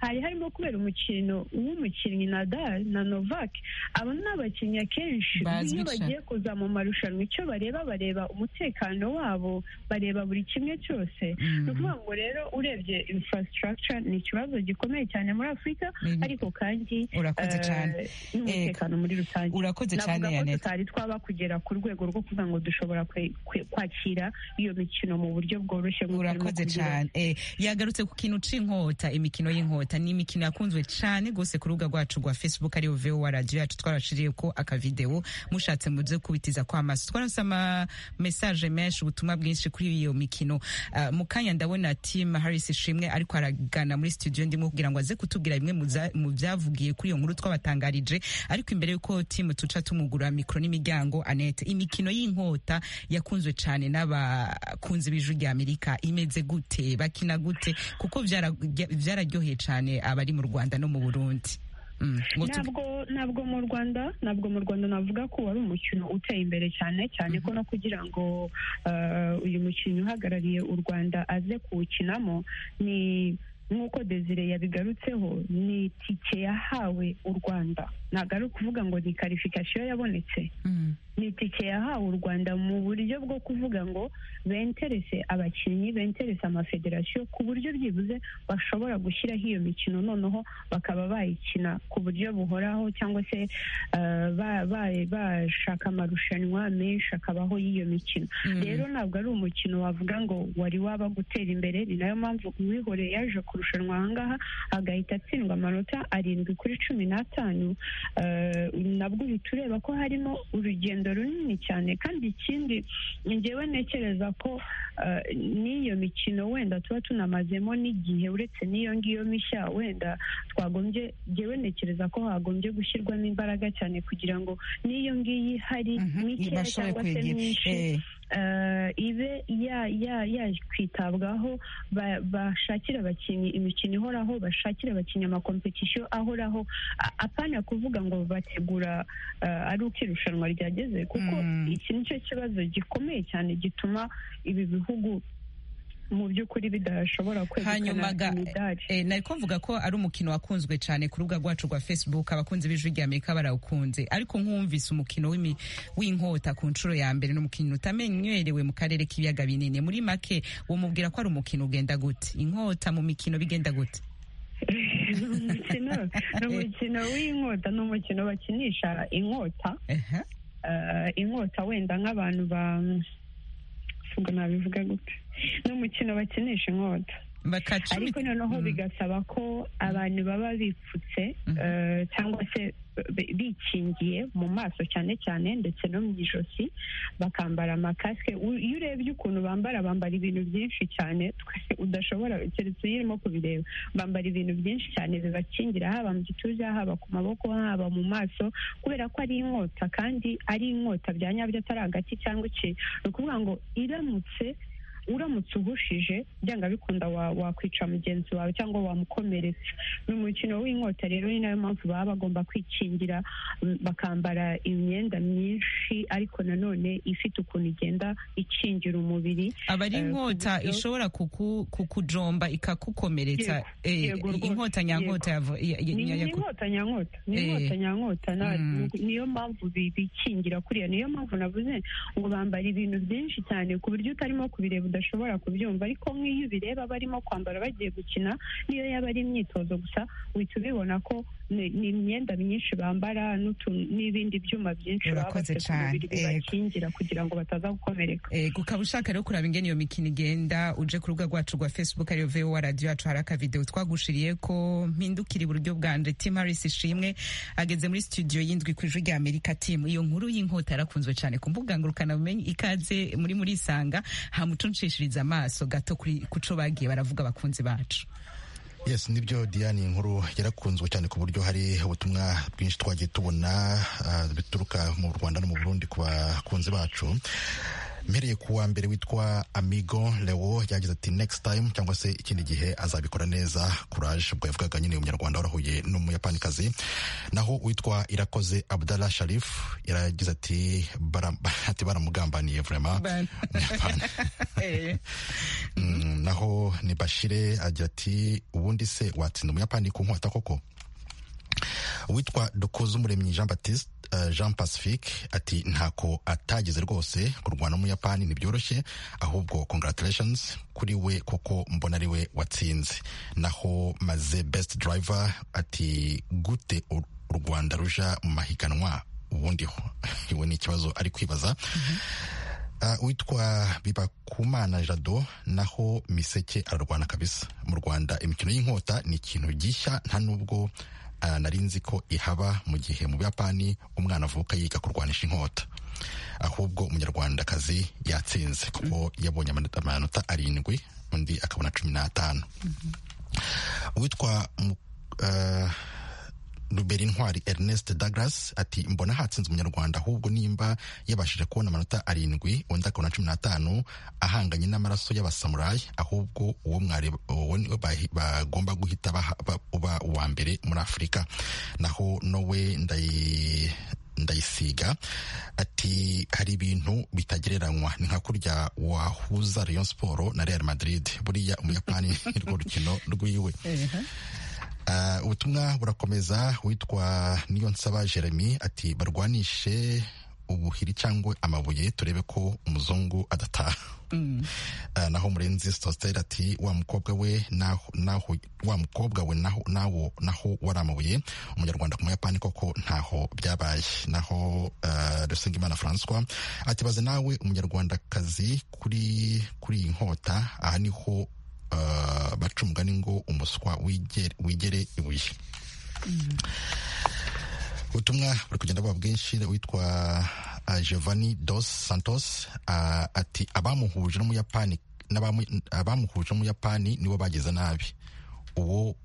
hari harimo kubera umukino w'umukinnyi Nadal na Novak abo ni abakinnyi akenshi Bazwi iyo cyane. bagiye kuza mu marushanwa icyo bareba bareba umutekano wabo bareba buri kimwe cyose ni ukuvuga ngo rero urebye infrastructure ni ikibazo gikomeye cyane muri afurika Ni- ariko kandi Urakoze eh, cyane. n'umutekano muri rusange urakoze cyane navuga ko yanete tutari twaba kugera ku rwego rwo kuvuga ngo dushobora kwe- kwe- kwakira iyo mikino mu buryo bworoshye nk'uko urimo urakoze kugira. cyane Eh, yagarutse ku kintu c'inkota imikino y'inkota ni imikino yakunzwe cane gose ku rubuga rwacu rwa facebook ariyo vowa radio yacu twarashiriyeko akavideo mushatse muze kubitiza kw'amaso twarase ama message menshi ubutumwa bwinshi kuri iyo mikino Ah, mu kanya ndabona tim harris ishimwe ariko aragana muri studio ndimo kugira ngo aze kutubwira bimwe mu za- mu byavugiye kuri iyo nkuru twabatangarije ariko imbere y'uko tim tuca tumugura mikro n'imiryango anete imikino y'inkota yakunzwe cane n'abakunzi b'ijwi rya amerika imeze gute bakina gute kuko byararyoheye byara byararyoheye cane abari mu rwanda no mu burundi Mm, ngo tu- ntabwo ntabwo mu rwanda ntabwo mu rwanda navuga ko wari umukino uteye imbere cyane cyane ko no kugira ngo eh, uyu mukinnyi uhagarariye u rwanda aze kuwukinamo ni nk'uko desire yabigarutseho ni itike yahawe u rwanda ntabwo ari ukuvuga ngo ni karifikasiyo yabonetse Mm, ni itike yahawe u rwanda mu buryo bwo kuvuga ngo benterese abakinnyi benterese amafederasiyo ku buryo byibuze bashobora gushyiraho iyo mikino noneho bakaba bayikina ku buryo buhoraho cyangwa se eh, ba- ba- bashaka amarushanwa menshi akabaho y'iyo mikino mm. rero ntabwo ari umukino wavuga ngo wari waba gutera imbere ni nayo mpamvu uwihoreye yaje kurushanwa ahangaha agahita atsindwa amanota arindwi kuri cumi n'atanu Eh, nabwo uhita ureba ko harimo urugendo runini cyane kandi ikindi ngewe ntekereza ko eh, n'iyo mikino wenda tuba tunamazemo n'igihe uretse n'iyo ngiyo mishya wenda twagombye ngewe ntekereza ko hagombye gushyirwamo imbaraga cyane kugira ngo n'iyo ngiyi hari Mhm, mikeya bashobore cyangwa se kwegera myinshi Eh, ibe yaje kwitabwaho bashakire abakinnyi imikino ihoraho bashakire abakinnyi amakompetisiyo ahoraho apana kuvuga ngo bategura ari uko irushanwa ryageze kuko iki ni cyo kibazo gikomeye cyane gituma ibi bihugu mu by'ukuri bidashobora kwegukana imidari eh, nari kumvuga ko ari umukino wakunzwe cyane ku rubuga rwacu rwa facebook abakunzi b'ijwi ry'amerika barawukunze ariko nk'umvise umukino w'inkota ku nshuro ya mbere n'umukino utamenyerewe mu karere k'ibiyaga binini muri make wamubwira ko ari umukino ugenda gute inkota mu mikino bigenda gute ni umukino w'inkota ni umukino bakinisha inkota inkota wenda nk'abantu ba ubwo nabivuga gute ni umukino bakinisha inkota ariko noneho bigasaba ko abantu baba bipfutse cyangwa se bikingiye mu maso cyane cyane ndetse no mu ijosi bakambara amakasike iyo urebye ukuntu bambara bambara ibintu byinshi cyane twese udashobora keretse iyo urimo kubireba bambara ibintu byinshi cyane bibakingira haba mu gituza haba ku maboko haba mu maso kubera ko ari inkota kandi ari inkota bya nyabyo atari agati cyangwa iki ni ukuvuga ngo iramutse uramutse uhushije byanga bikunda wakwica mugenzi wawe cyangwa wamukomeretsa ni umukino w'inkota rero ni nayo mpamvu baba bagomba kwikingira bakambara imyenda myinshi ariko nanone ifite ukuntu igenda ikingira umubiri aba ari inkota ishobora kukujomba ikakukomeretsa inkota nyankota ni inkota nyankota ni inkota nyankota niyo mpamvu bikingira kuriya niyo mpamvu navuze ngo bambara ibintu byinshi cyane ku buryo utarimo kubireba udashobora kubyumva ariko nk'iyo ubireba barimo kwambara bagiye gukina niyo yaba ari imyitozo gusa uhita ubibona ko ni imyenda myinshi bambara n'ibindi byuma byinshi baba bafite ku mubiri bibakingira kugira ngo bataza gukomereka ukaba ushaka rero kuraba ingene iyo mikino igenda uje ku rubuga rwacu rwa facebook ariyo vowa radiyo yacu hari akavidewo twagushiriye ko mpindukira iburyo bwanje tim harris ishimwe ageze muri studio y'indwi ku ijwi rya amerika tim iyo nkuru y'inkota yarakunzwe cyane ku mbuga ngurukanabumenyi ikaze muri murisanga hamucunshishiriza amaso gato ku co bagiye baravuga abakunzi bacu yes nibyo diane inkuru yarakunzwe cyane ku buryo hari ubutumwa bwinshi twagiye tubona bituruka mu rwanda no mu burundi ku bakunzi bacu mpereye ku wa mbere witwa amigo leo yagize ati next time cyangwa se ikindi gihe azabikora neza courage ubwo yavugaga nyine umunyarwanda warahuye n'umuyapanikazi naho uwitwa irakoze abdalla sharif yaragize ati ati baramugambaniye vraiment naho ni bashire agira ati ubundi se watsinda umuyapani ku nkota koko witwa dukoze umuremyi jean batiste jean pacifique ati ntako atageze rwose kurwana n'umuyapani ntibyoroshye ahubwo congratulations kuri we kuko mbona ari we watsinze naho maze best driver ati gute u rwanda ruja mu mahiganwa ubundi iwe ni ikibazo ari kwibaza witwa bibakumana jado naho miseke ararwana kabisa mu rwanda imikino y'inkota ni ikintu gishya nta nubwo nari nzi ko ihaba mu gihe mu buyapani umwana avuka yiga kurwanisha inkota ahubwo umunyarwandakazi yatsinze kuko yabonye amanota arindwi undi akabona cumi n'atanu uwitwa ruberi intwari ernest douglas ati mbona hatsinze umunyarwanda ahubwo nimba yabashije kubona amanota arindwi undi akabona cumi n'atanu ahanganye n'amaraso y'abasamurayi ahubwo uwo mwari bagomba guhita uba uwa mbere muri afurika naho nowe ndayisiga ati hari ibintu bitagereranywa ni nka kurya wahuza rayon siporo na real madrid buriya umuyapani nirwo rukino rwiwe ubutumwa burakomeza witwa niyo nsaba jeremy ati barwanishe ubuhiri cyangwa amabuye turebe ko umuzungu adataha naho murenzi sositeri ati wa mukobwa we wa mukobwa we nawo naho wari amabuye umunyarwanda ku muyapani koko ntaho byabaye naho rusengimana francois ati baze nawe umunyarwandakazi kuri kuri iyi nkota aha niho baca umugani ngo umuswa wigere ibuye ubutumwa buri kugenda buba bwinshi witwa giovanni dos santos ati abamuhuje n'umuyapani n'abamuhuje n'umuyapani nibo bagize nabi uwo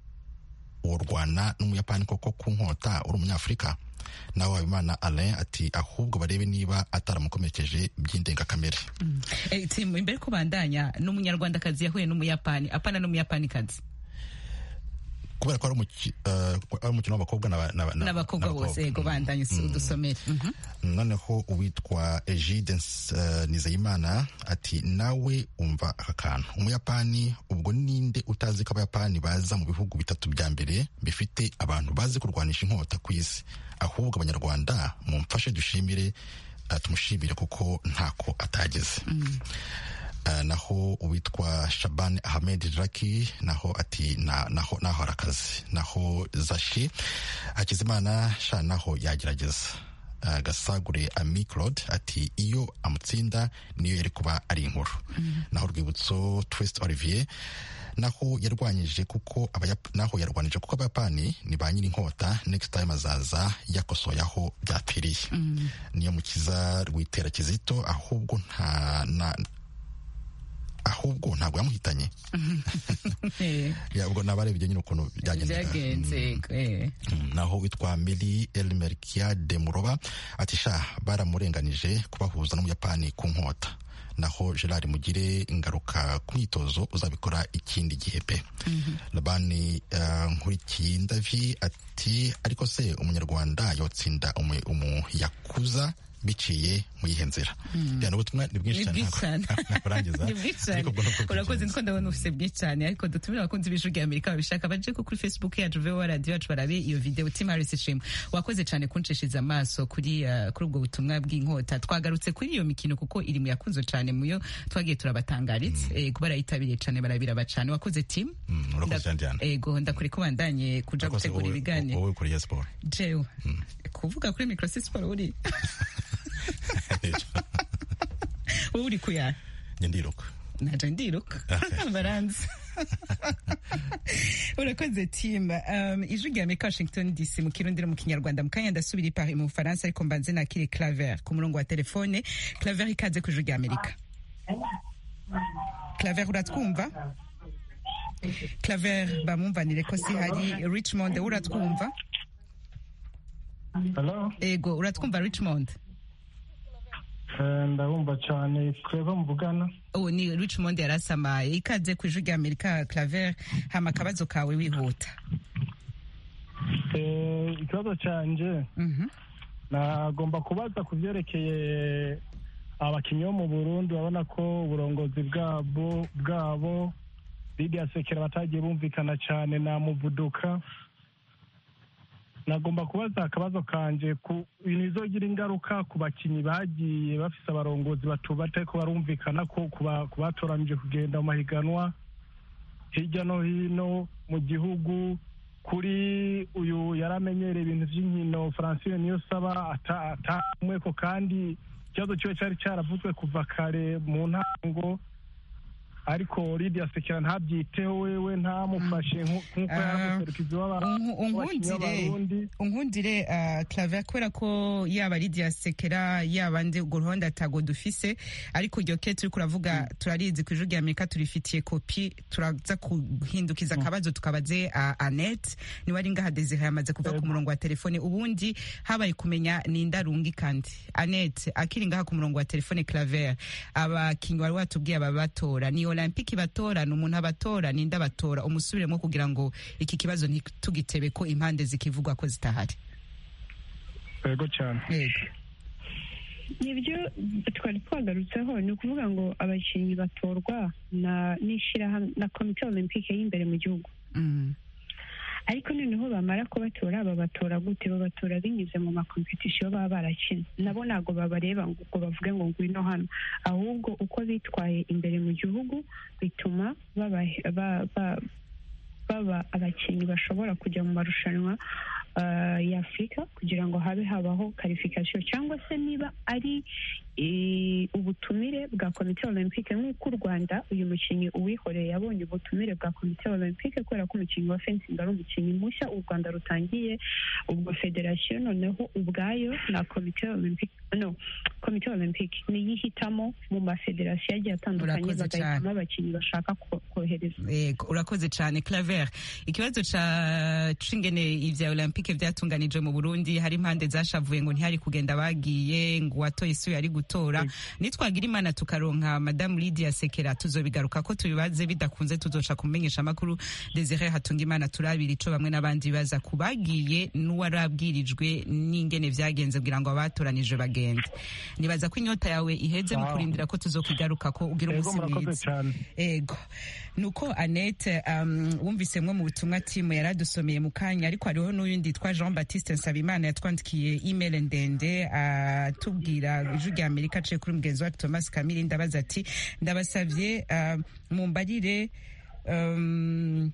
worwana n'umuyapani koko ku nkota uri umunyafurika nawe habimana alain ati ahubwo barebe niba ataramukomerekeje by'indengakamere imbere ko bandanya n'umunyarwandakazi yahuye n'umuyapani apana n'umuyapanikazi kubera ko ari umukino w'abakobwa n'abakobwa bose yego bandanye udusomere noneho uwitwa egide nizeyimana ati nawe umva aka kantu umuyapani ubwo ninde utazi ko abayapani baza mu bihugu bitatu bya mbere bifite abantu bazi kurwanisha inkota ku isi ahubwo abanyarwanda mumfashe dushimire tumushimire kuko ntako atageze naho uwitwa shabani ahmed raki naho ati naho hari akazi naho zashe hakizimana sha naho yagerageza gasagure amikirode ati iyo amutsinda niyo yari kuba ari inkuru naho urwibutso twesite olivier naho yarwanyije kuko naho yarwanyije kuko abayapani ni ba nyiri inkota next time azaza yakosoye aho byapfiriye niyo mukiza rwitera kizito ahubwo nta ahubwo ntabwo yamuhitanye ubwo nabarebye nyine ukuntu byagenze naho witwa miri elimerikia de muroba ati sha baramurenganije kubahuza n'umuyapani ku nkota naho gerard mugire ingaruka ku myitozo uzabikora ikindi gihe pe rabani nkurikiyindavi ati ariko se umunyarwanda yotsinda umuyakuza biciye mu yihe nzira reba n'ubutumwa ni bwinshi cyane ntakurangiza ni bwinshi cyane urakoze niko ndabona ufite byinshi cyane ariko dutumire abakunzi b'ijwi rya amerika babishaka baje ko kuri facebook yacu vowa radiyo yacu barabe iyo videwo timu harisi shima wakoze cyane kunshishiriza amaso kuri ubwo butumwa bw'inkota twagarutse kuri iyo mikino kuko iri mu yakunzwe cyane muyo twagiye turabatangaritse kuba barayitabiriye cyane barabiraba cyane wakoze timu urakoze cyane cyane ego ndakuri ko bandanye kuja gutegura ibiganiro wowe ukuriye siporo jewe kuvuga kuri mikorosite siporo uri wowe uri kuyara njye ndiruka naje ndiruka baranzi urakoze tima ijwi rya amerika washington dc mu kirundiro mu kinyarwanda mu kanya ndasubira ipari mu bufaransa ariko mbanze nakire claver ku murongo wa telefone claver ikaze ku ijwi rya amerika claver uratwumva claver bamwumvanire ko si hari richmond uratwumva ego uratwumva richmond ndabumva cyane twebwe muvugana ubu ni richmond yarasamaye ikaze ku ijwi rya amerika claver hama akabazo kawe wihuta ikibazo cyanjye nagomba kubaza ku byerekeye abakinnyi bo mu burundi urabona ko uburongozi bwabo bwabo lidiya sekera batagiye bumvikana cyane na muvuduka nagomba kubaza akabazo kanje ku bintu bizogira ingaruka ku bakinnyi bagiye bafise abarongozi batubate ko barumvikana ko ku batoranije kugenda mu mahiganwa hirya no hino mu gihugu kuri uyu yaramenyereye ibintu by'inkino francine niyo saba atamwe ko kandi ikibazo kiwe cyari cyaravuzwe kuva kare mu ntango ariko lidiya sekera ntabyiteho wewe ntamufashe nk'uko yaramuserukizi w'abarundi unkundire claver kubera ko yaba lidiya sekera yaba ndi urwo ruhonda tago dufise ariko iryo ke turi kuravuga turarizi ku ijwi rya amerika turifitiye kopi turaza guhindukiza akabazo tukabaze anete niwe ari ngaha desire yamaze kuva ku murongo wa telefone ubundi habaye kumenya ni indarungi kandi anete akiri ngaha ku murongo wa telefone claver abakinnyi wari watubwiye ababatora niyo olympique batora ni umuntu abatora ninde abatora umusubiremo kugira ngo iki kibazo ntitugitebe ko impande zikivugwa ko zitahari yego cyane nibyo twari twagarutseho ni ukuvuga ngo abakinnyi batorwa na komite olympique y'imbere mu gihugu ariko noneho bamara kubatora babatora gute babatora binyuze mu makompetisiyo baba barakina nabo ntabwo babareba ngo bavuge ngo ngwino hano ahubwo uko bitwaye imbere mu gihugu bituma baba abakinnyi bashobora kujya mu marushanwa ya afurika kugira ngo habe habaho karifikasiyo cyangwa se niba ari ubutumire bwa komite olympique nk'uko u rwanda uyu mukinnyi uwihoreye yabonye ubutumire bwa komite olympique kubera ko umukinnyi wa fensingi ari umukinnyi mushya u rwanda rutangiye ubwo federasiyo noneho ubwayo na komite olympique no komite olympique niyo ihitamo mu mafederasiyo agiye atandukanye bagahitamo abakinnyi bashaka kohereza yego urakoze cyane claver ikibazo ca cingene ivya olympique vyatunganije mu burundi hari impande zashavuye ngo ntihari kugenda bagiye ngo uwatoye isuye ari gutora nitwagira imana tukaronka madamu lidia sekera tuzobigaruka ko tubibaze bidakunze tuzoca kumenyesha amakuru desire hatunga imana turabira ico bamwe n'abandi baza kubagiye n'uwarabwirijwe n'ingene vyagenze kugira ngo abatoranijwe bagende nibaza ko inyota yawe iheze mu kurindira ko tuzokugaruka ko ugira Yego, umunsi murakoze mwiza cyane. ego nuko annette um, wumvisemwo mu butumwa timu yaradusomeye mu kanya ariko hariho n'uyundi yitwa jean baptiste nsabimana yatwandikiye email ndende atubwira ijwi rya amerika aciye kuri mugenzi wacu thomas kamiri ndabaza ati ndabasavye um, mumbarire um,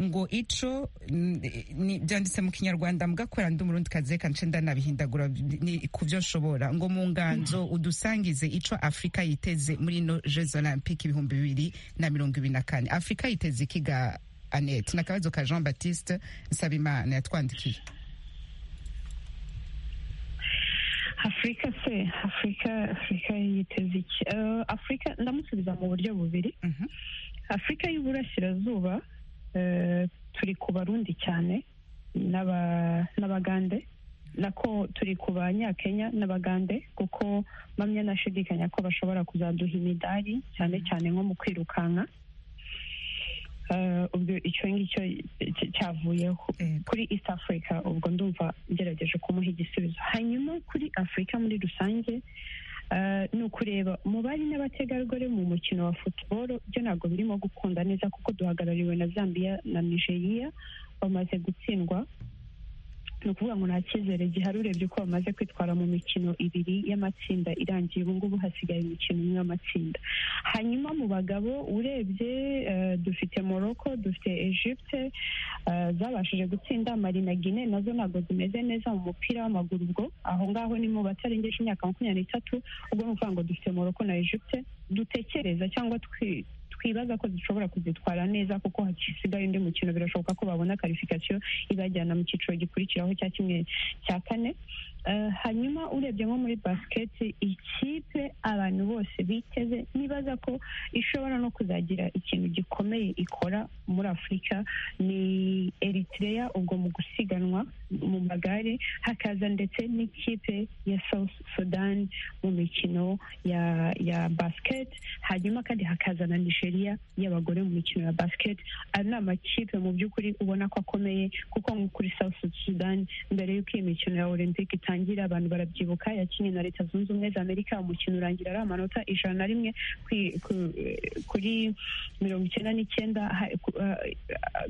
ngo ico n- ni- byanditse mu kinyarwanda mugakora ndi umurundi kazi reka nce ndanabihindagura ni ku byo nshobora ngo mu nganzo udusangize ico afurika yiteze muri ino jeux olympique ibihumbi bibiri na mirongo ibiri na kane afurika yiteze ikiga anete ni akabazo ka jean baptiste nsabimana yatwandikiye afurika se afurika afurika yiteze iki Eh, afurika ndamusubiza mu buryo bubiri afurika y'uburasirazuba eh, turi ku barundi cyane n'aba- n'abagande nako turi ku banyakenya n'abagande kuko mpamya nashidikanya ko bashobora kuzaduha imidari cyane cyane nko mu kwirukanka Eh, ubwo icyo ngicyo cy- cyavuyeho kuri east africa ubwo ndumva ngerageje kumuha igisubizo hanyuma kuri afurika muri rusange eh, ni ukureba mu bari n'abategarugori mu mukino wa futuboro byo ntabwo birimo gukunda neza kuko duhagarariwe na zambia na nigeria bamaze gutsindwa ni ukuvuga ngo nta cyizere gihari urebye uko bamaze kwitwara mu mikino ibiri y'amatsinda irangiye ubu ngubu hasigaye imikino imwe y'amatsinda hanyuma mu bagabo urebye eh, dufite morocco dufite egypte eh, zabashije gutsinda mali na guine nazo ntabwo zimeze neza mu mupira w'amaguru ubwo aho ngaho ni mu batarengeje imyaka makumyabiri n'itatu ubwo ni ukuvuga ngo dufite morocco na egypte dutekereza cyangwa twi- twibaza ko dushobora kuzitwara neza kuko hasigaye undi mukino birashoboka ko babona karifikasiyo ibajyana mu cyiciro gikurikiraho cya kimwe cya kane Eh, hanyuma urebye nko muri basiketi ikipe abantu bose biteze nibaza ko ishobora no kuzagira ikintu gikomeye ikora muri afurika ni eritrea ubwo mu gusiganwa mu magare hakaza ndetse n'ikipe ya south sudan mu mikino ya ya basket hanyuma kandi hakaza na nigeria y'abagore mu mikino ya basket ari ni amakipe mu by'ukuri ubona ko akomeye kuko nko kuri south sudan mbere y'uko iyi mikino ya olympic itangira abantu barabyibuka yakinnye na leta zunze ubumwe za amerika umukino urangira ari amanota ijana na rimwe kwi- ku- kuri mirongo icyenda n'icyenda ha- ku- eh,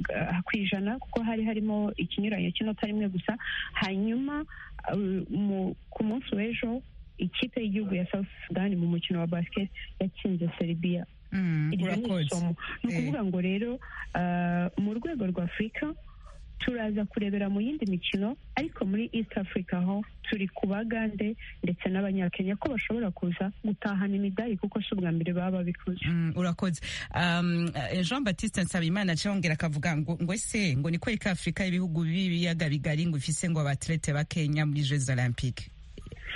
eh, ku ijana kuko hari harimo ikinyuranyo cy'inota rimwe gusa hanyuma eh, mu- ku munsi w'ejo ikipe y'igihugu ya south sudan mu mukino wa basket yatsinze serbia Mm, iryo ni urakoze. isomo ni Eh. ukuvuga ngo rero ah, mu rwego rwa afurika turaza kurebera mu yindi mikino ariko muri east africa ho turi ku bagande ndetse n'abanyakenya ko bashobora kuza gutahana imidari kuko si ubwa mbere baba babikoze Mm, urakoze um, eh, jean baptiste nsabimana acongera akavuga ngo ngo ese ngo ni kwereka afurika y'ibihugu b'ibiyaga bigari ngo ifise ngo abatlete bakenya muri jeux olympique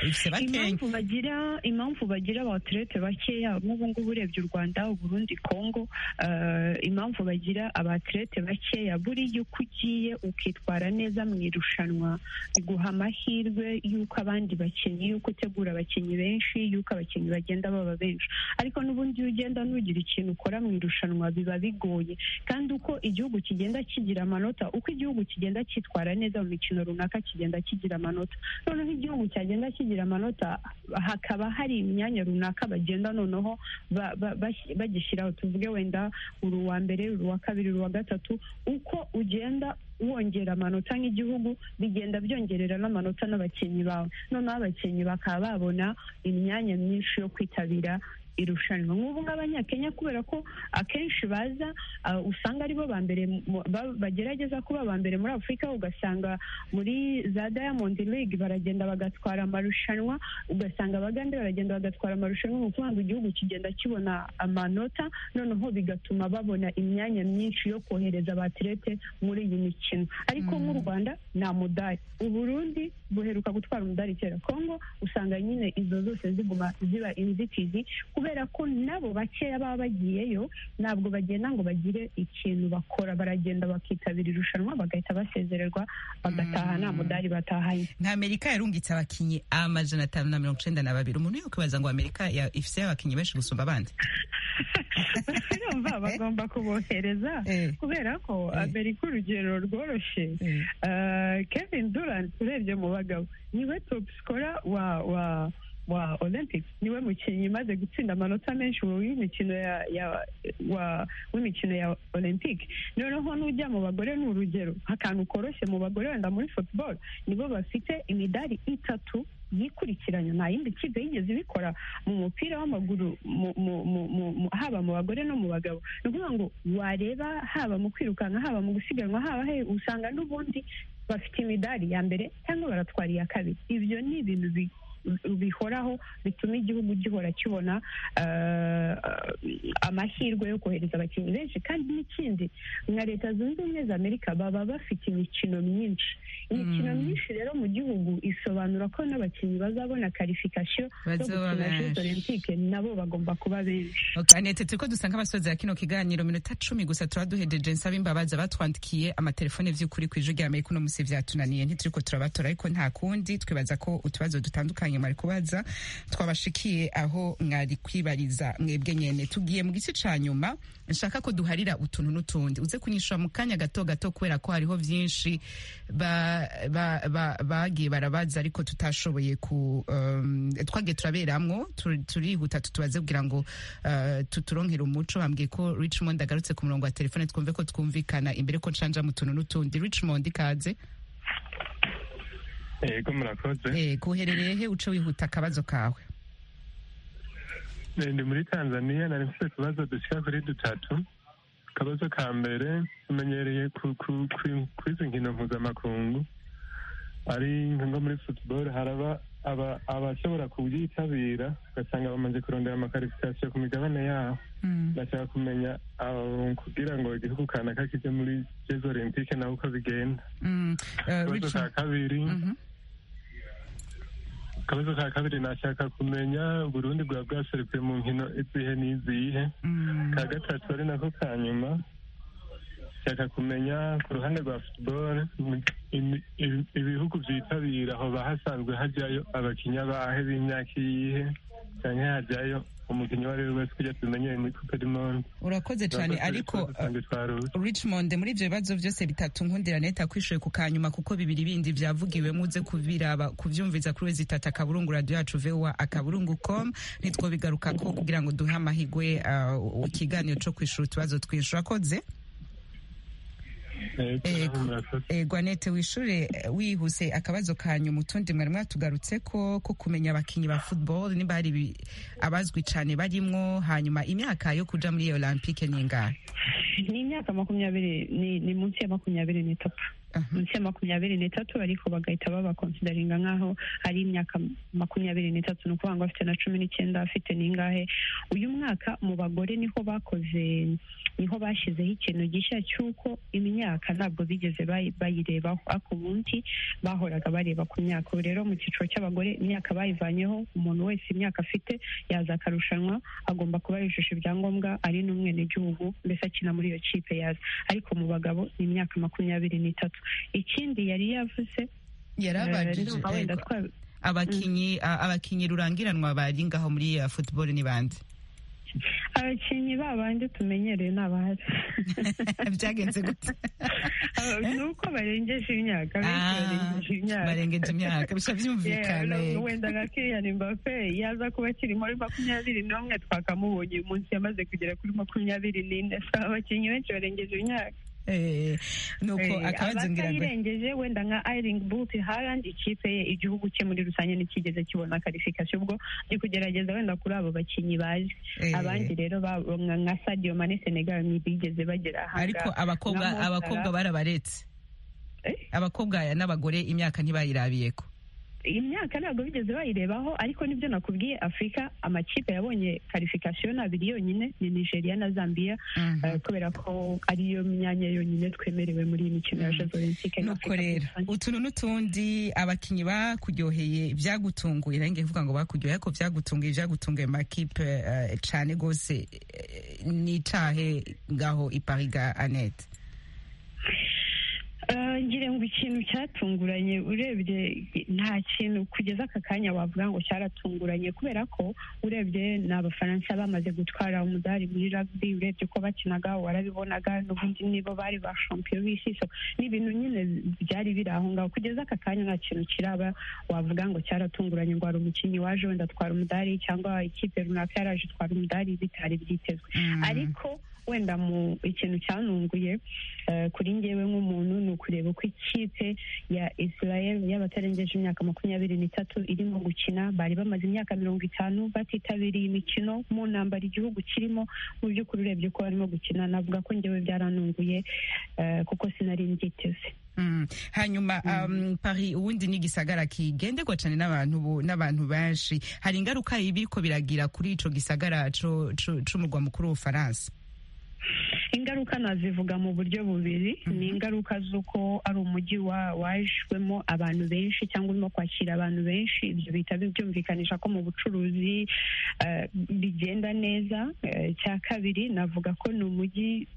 ifise bakenya impamvu bagira impamvu bagira abaterete bakeya nk'ubu ngubu urebye u rwanda uburundi kongo eh, impamvu bagira abaterete bakeya buriya uko ugiye ukitwara neza mu irushanwa biguha amahirwe y'uko abandi bakinnyi y'uko utegura abakinnyi benshi y'uko abakinnyi bagenda baba benshi ariko n'ubundi iyo ugenda nugira ikintu ukora mu irushanwa biba bigoye kandi uko igihugu kigenda kigira amanota uko igihugu kigenda cyitwara neza mu mikino runaka kigenda kigira amanota noneho igihugu cyagenda kigira amanota hakaba hari imyanya runaka bagenda noneho ba- ba- bas- bagishyiraho tuvuge wenda uri uwa mbere uri uwa kabiri uri uwa gatatu uko ugenda wongera amanota nk'igihugu bigenda byongerera n'amanota n'abakinnyi bawe noneho abakinnyi bakaba babona imyanya myinshi yo kwitabira irushanwa nk'ubu ng'abanyakenya kubera ko akenshi baza ah, usanga aribo ba mbere mu- ba- bagerageza kuba aba mbere muri afurika ugasanga muri za diamond league baragenda bagatwara amarushanwa ugasanga abagande baragenda bagatwara amarushanwa ni ukuvuga ngo igihugu kigenda kibona amanota noneho bigatuma babona imyanya myinshi yo kohereza abaterete muri iyi mikino ariko nk'u rwanda nta mudari uburundi buheruka gutwara umudari kera kongo usanga nyine izo zose ziguma ziba inzitizi kubera kubera ko nabo bakeya baba bagiyeyo ntabwo bagenda ngo bagire ikintu bakora baragenda bakitabira irushanwa bagahita basezererwa bagataha nta mudari batahanye nka amerika yarungitse abakinnyi amajana atanu na mirongo icenda na babiri umuntu yakwibaza ngo amerika ya- ifise abakinnyi benshi gusumba abandi urumva bagomba kubohereza Eh. kubera ko amerika urugero rworoshye Eh. Eh, kevin durant urebye mu bagabo niwe top scorer wa wa wa olympics niwe mukinnyi umaze gutsinda amanota menshi w'imikino ya ya wa w'imikino ya olympic noneho n'ujya mu bagore ni urugero akantu koroshye mu bagore wenda muri football nibo bafite imidari itatu yikurikiranya nta yindi kipe yigeze ibikora mu mupira w'amaguru mu- mu- mu- mu- mu- haba mu bagore no mu bagabo ni ukuvuga ngo wareba haba mu kwirukanka haba mu gusiganwa haba he usanga n'ubundi bafite imidari ya mbere cyangwa baratwara iya kabiri ibyo ni ibintu bi- bihoraho bituma igihugu gihora kibona eh, amahirwe yo kohereza abakinnyi benshi kandi n'ikindi nka leta zunze ubumwe za amerika baba bafite imikino myinshi imikino Mm. myinshi rero mu gihugu isobanura ko n'abakinnyi bazabona karifikasiyo zo Bazoba gukina benshi. jeux olympique nabo bagomba kuba benshi Okay, Anete turiko dusanga abasoza ya kino kiganiro minota cumi gusa turaduhejeje nsaba imbabazi abatwandikiye amatelefone vy'ukuri kw'ijwi rya Amerika uno musi vyatunaniye ntituriko turabatora ariko nta kundi twibaza ko utubazo dutandukanye mwari kubaza twabashikiye aho mwari kwibariza mwebwe nyene tugiye mu gice ca nyuma nshaka ko duharira utuntu n'utundi uze kunyishura mu kanya gato gato kubera ko hariho vyinshi ba- ba- ba- bagiye barabaza ariko tutashoboye ku um, twagiye turaberamwo tu- turihuta tutubaze kugira ngo uh, tuturonkere umuco bambwiye ko richmond agarutse ku murongo wa telefone twumve ko twumvikana imbere ko ncanja mu tuntu n'utundi richmond ikaze yego murakoze eh, kuherereye he uce wihuta akabazo kawe ndi muri tanzania nari mfite utubazo dushyira kuri dutatu akabazo ka mbere tumenyereye ku- ku- ku- kuri izi nkino mpuzamakungu ari nko muri football haraba aba- abashobora kubyitabira ugasanga bamaze kurondera amakarifikasiyo ku migabane yabo ndashaka kumenya abo kugira ngo igihugu kanaka kijye muri jezi olympique nawe uko bigenda Mm, eh, akabazo ka Richmond- kabiri Mhm. akabazo ka kabiri nashaka kumenya uburundi bwa bwaserukiye mu nkino izihe n'izihe Mm. ka gatatu ari nako ka nyuma nshaka kumenya ku ruhande rwa football mu- imi- ibi- ibihugu byitabira aho bahasanzwe hajyayo abakinnyi abahe b'imyaka iyihe cyangwa hajyayo umukinnyi uwo ari we wese kugira tumenyere muri coupe du monde urakoze cyane ariko uh, Richmond muri ibyo bibazo byose bitatu nkundira neta kwishoye ku kanyuma kuko bibiri bindi byavugiwemo uze kubiraba kubyumviza kuri wezi itatu akaburungu radiyo yacu vowa akaburungu com nitwobigaruka ko kugira ngo duhe amahigwe uh, ikiganiro cyo kwishura utubazo twinshi urakoze Eh, gwanete wishure eh, wihuse akabazo kanyu mutundi mwari mwatugarutse ko ko kumenya abakinyi ba football niba hari ibi- abazwi cyane barimwo hanyuma imyaka yo kuja muri iyo olympique ni ingahe ni imyaka makumyabiri ni, ni munsi ya makumyabiri n'itatu munsi ya makumyabiri n'itatu ariko bagahita babakonsidaringa nk'aho ari imyaka makumyabiri n'itatu ni ukuvuga ngo afite na cumi n'icyenda afite n'ingahe uyu mwaka mu bagore niho bakoze niho bashyizeho ikintu gishya cy'uko imyaka ntabwo bigeze bayi- bayirebaho ariko ubundi bahoraga bareba ku myaka ubu rero mu cyiciro cy'abagore imyaka bayivanyeho umuntu wese imyaka afite yaza akarushanwa agomba kuba yujuje ibyangombwa ari n'umwenegihugu mbese akina muri iyo kipe yaza ariko mu bagabo ni imyaka makumyabiri n'itatu ikindi yari yavuze eh, yarabajije ndumva wenda ego. twa- abakinyi a- abakinyi rurangiranwa bari ngaho muri uh, football ni bande abakinnyi babandi tumenyereye ni abahari byagenze gute ni uko barengeje imyaka benshi barengeje Ah, imyaka barengeje imyaka bisha Yeah, byumvikana no, ego. wenda nka Kylian Mbappe yaza kuba akiri muri makumyabiri n'umwe twakamubonye uyu munsi yamaze kugera kuri makumyabiri n'ine so abakinnyi benshi barengeje imyaka Eh, nuko Eh, akabazo ngira ngo abatayirengeje wenda nka Erling Braut Haaland ikipe ye igihugu cye muri rusange ntikigeze kibona karifikasiyo ubwo ndi kugerageza wenda kuri abo bakinnyi bazi eh, abandi rero ba- nka nka Sadio Mane Senegal ntibigeze bagera ahangaha ariko abakobwa Nka Mo Salah. abakobwa barabaretse Eh? abakobwa n'abagore imyaka ntibayirabiyeko imyaka ntabwo bigeze bayirebaho ariko nibyo nakubwiye afurika amakipe yabonye karifikasiyo ni abiri yonyine ni nigeria na zambia kubera ko ariyo myanya yonyine twemerewe muri iyi mikino ya jezo olympique nuko rero utuntu n'utundi abakinnyi bakuryoheye ibyagutunguye nayo ngiye kuvuga ngo bakuryoheye ariko byagutunguye ibyagutunguye makipe cyane rwose ni icahe ngaho ipariga anete ngira ngo ikintu cyatunguranye urebye nta kintu kugeza aka kanya wavuga ngo cyaratunguranye kubera ko urebye ni abafaransa bamaze gutwara umudari muri rugby urebye ko bakinaga warabibonaga n'ubundi nibo bari ba shampiyona y'isi ni ibintu nyine byari biri aho ngaho kugeza aka kanya nta kintu kiraba wavuga ngo cyaratunguranye ngo hari umukinnyi waje wenda atwara umudari cyangwa ikipe runaka yaraje itwara umudari bitari byitezwe ariko wenda mu ikintu cyanunguye kuri ngewe nk'umuntu ni ukureba uko ikipe ya israel y'abatarengeje imyaka makumyabiri n'itatu irimo gukina bari bamaze imyaka mirongo itanu batitabiriye imikino mu ntambara igihugu kirimo mu by'ukuri urebye uko barimo gukina navuga ko ngewe byaranunguye kuko sinari mbyiteze hanyuma pari ubundi ni igisagara kigenderwa cyane n'abantu benshi hari ingaruka y'ibiriko biragira kuri icyo gisagara cy'umurwa mukuru w'ubufaransa ingaruka nazivuga mu buryo bubiri ni ingaruka z'uko ari umujyi wajwemo abantu benshi cyangwa urimo kwakira abantu benshi ibyo bihita byumvikanisha ko mu bucuruzi bigenda neza cya kabiri navuga ko ni umujyi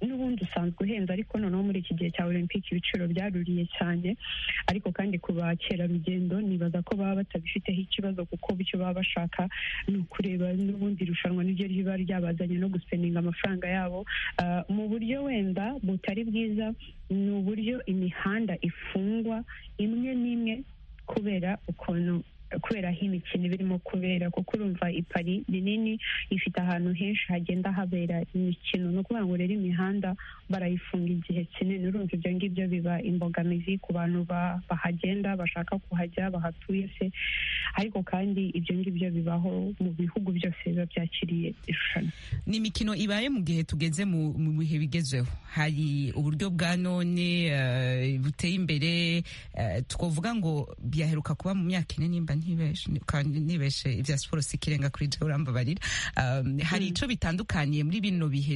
n'ubundi usanzwe uhenze ariko noneho muri iki gihe cya olympic ibiciro byaruriye cyane ariko kandi ku bakerarugendo nibaza ko baba batabifiteho ikibazo kuko bityo baba bashaka ni ukureba n'ubundi irushanwa niryo riba ryabazanye no guseninga amafaranga yabo mu buryo wenda butari bwiza ni uburyo imihanda ifungwa imwe n'imwe kubera ukuntu kubera aho imikino birimo kubera kuko urumva ipari rinini ifite ahantu henshi hagenda habera imikino ni ukuvuga ngo rero imihanda barayifunga igihe kinini urumva ibyo ngibyo biba imbogamizi ku bantu bahagenda bashaka kuhajya bahatuye se ariko kandi ibyo ngibyo bibaho mu bihugu byose biba byakiriye irushanwa ni imikino ibaye mu gihe tugeze mu bihe bigezeho hari uburyo bwa none buteye imbere twavuga ngo byaheruka kuba mu myaka ine nimba ntibeshe ibya siporo sikirenga kuri jya urambabarira hari icyo bitandukaniye muri bino bihe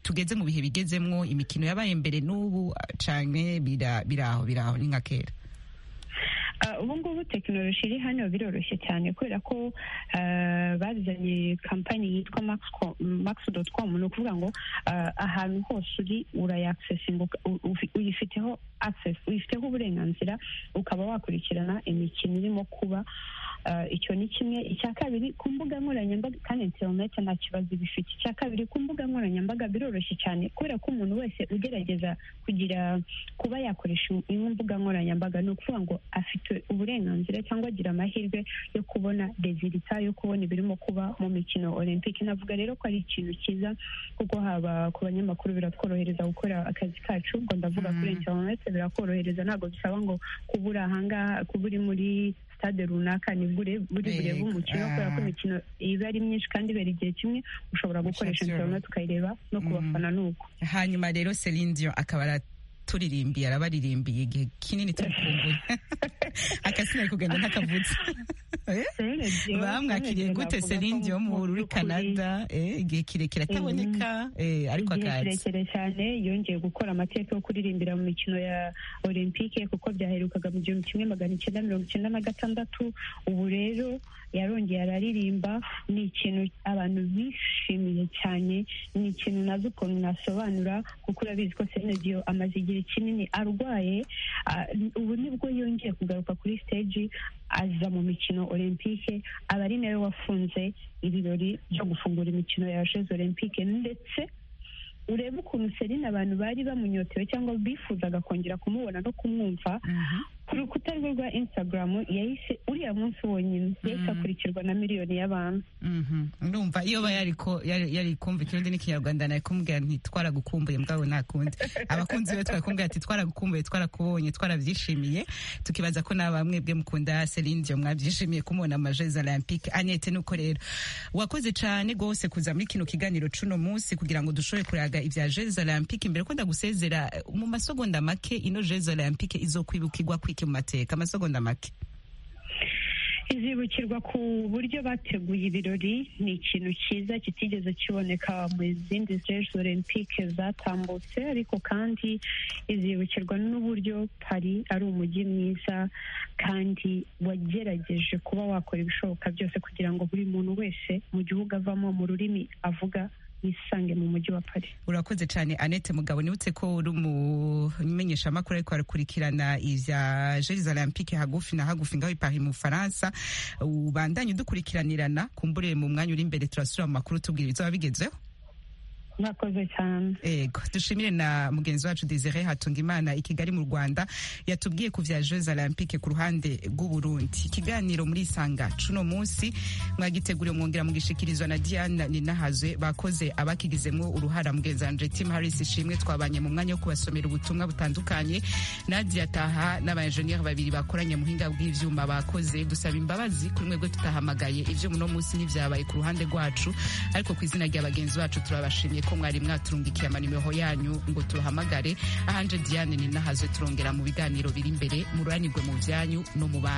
tugeze mu bihe bigezemwo imikino yabaye mbere n'ubu cyane biraho biraho ni nka kera ubu ngubu tekinoloji iri hano biroroshye cyane kubera ko bazanye kampani yitwa makisi doti komu ni ukuvuga ngo ahantu hose uri urayakisesinga uyifiteho akisesi uyifiteho uburenganzira ukaba wakurikirana imikino irimo kuba icyo ni kimwe icya kabiri ku mbuga nkoranyambaga kandi interinete nta kibazo bifite icya kabiri ku mbuga nkoranyambaga biroroshye cyane kubera ko umuntu wese ugerageza kugira kuba yakoresha imwe mbuga nkoranyambaga ni ukuvuga ngo afite uburenganzira cyangwa agira amahirwe yo kubona rezilita yo kubona ibirimo kuba mu mikino olympic navuga rero ko ari ikintu cyiza kuko haba ku banyamakuru biratworohereza gukora akazi kacu ubwo ndavuga kuri interinete birakorohereza ntabwo bisaba ngo kuba uri ahangaha kuba uri muri sitade runaka ni buri burebe umukino kubera ko imikino iba ari myinshi kandi ibera igihe kimwe ushobora gukoresha interinete ukayireba no ku bafana nuko hanyuma rero serindiyo akaba araturirimiye arabaririmbiye igihe kinini turi kumbuye akazina ari kugenda ntakavutse bamwakiriye gute serindiyo mu uri canada igihe kirekire ataboneka ariko akazi igihe kirekire cyane yongeye gukora amateka yo kuririmbira mu mikino ya olympique kuko byaherukaga mu gihumbi kimwe magana icyenda mirongo icyenda na gatandatu ubu rero yarongeye araririmba ni ikintu abantu bishimiye cyane ni ikintu nazi ukuntu nasobanura kuko urabizi ko senediyo amaze igihe kinini arwaye ubu nibwo yongeye kugaruka kuri stage aza mu mikino olympique aba ari nawe wafunze ibirori byo gufungura imikino ya jeux olympique ndetse urebe ukuntu serine abantu bari bamunyotewe cyangwa bifuzaga kongera kumubona no kumwumva ku rukuta rwe rwa insitagaramu yahise uriya munsi wonyine yahise akurikirwa na miliyoni y'abantu urumva iyo aba yari kumva ikirundi n'ikinyarwanda nawe kumubwira nti twaragukumbuye mbwabo nta kundi abakunzi be twarakumbwira ati twaragukumbuye twarakubonye twarabyishimiye tukibaza ko nta bamwe bwe mukunda serindiyo mwabyishimiye kumubona amajezi olympique anete nuko rero wakoze cyane rwose kuza muri kino kiganiro cy'uno munsi kugira ngo dushobore kuraga ibya jezi olympique mbere ko ndagusezera mu masogonda make ino jezi olympique izokwibukirwa kwiki mu mateka amasogonda make izibukirwa ku buryo bateguye ibirori ni ikintu cyiza kitigeze kiboneka mu zindi zreje olympique zatambutse ariko kandi izibukirwa n'uburyo pari ari umujyi mwiza kandi wagerageje kuba wakora ibishoboka byose kugira ngo buri muntu wese mu gihugu avamo mu rurimi avuga yisange mu mujyi wa Paris urakoze cyane Annette Mugabo nibutse ko uri umumenyeshamakuru ariko arakurikirana ivya Jeux Olympiques hagufi na hagufi ngaho i Paris mu Faransa ubandanye udukurikiranirana kumburire mu mwanya uri imbere turasubira mu makuru tubwira ibizaba bigezeho mwakoze cyane ego dushimire na mugenzi wacu Desire Hatungimana i Kigali mu Rwanda yatubwiye ku vya Jeux Olympiques ku ruhande rw'u Burundi ikiganiro muri Isanga cuno munsi mwagiteguriwe mwongera mugishikirizwa na Diane Ninahazwe bakoze abakigizemwo uruhara mugenzi wanje Tim Harris ishimwe twabanye mu mwanya wo kubasomera ubutumwa butandukanye Nadia Taha n'abaenjeniyeri babiri bakoranye muhinga bw'ivyuma bakoze dusaba imbabazi kuri mwebwe tutahamagaye ivyo muno munsi n'ivyabaye ku ruhande rwacu ariko ku izina rya bagenzi bacu turabashimiye ko mwari mwaturungikiye amanimero yanyu ngo turuhamagare ahanje Diane ni nahaze turongera mu biganiro biri imbere mururanirwe mu byanyu no mu banyu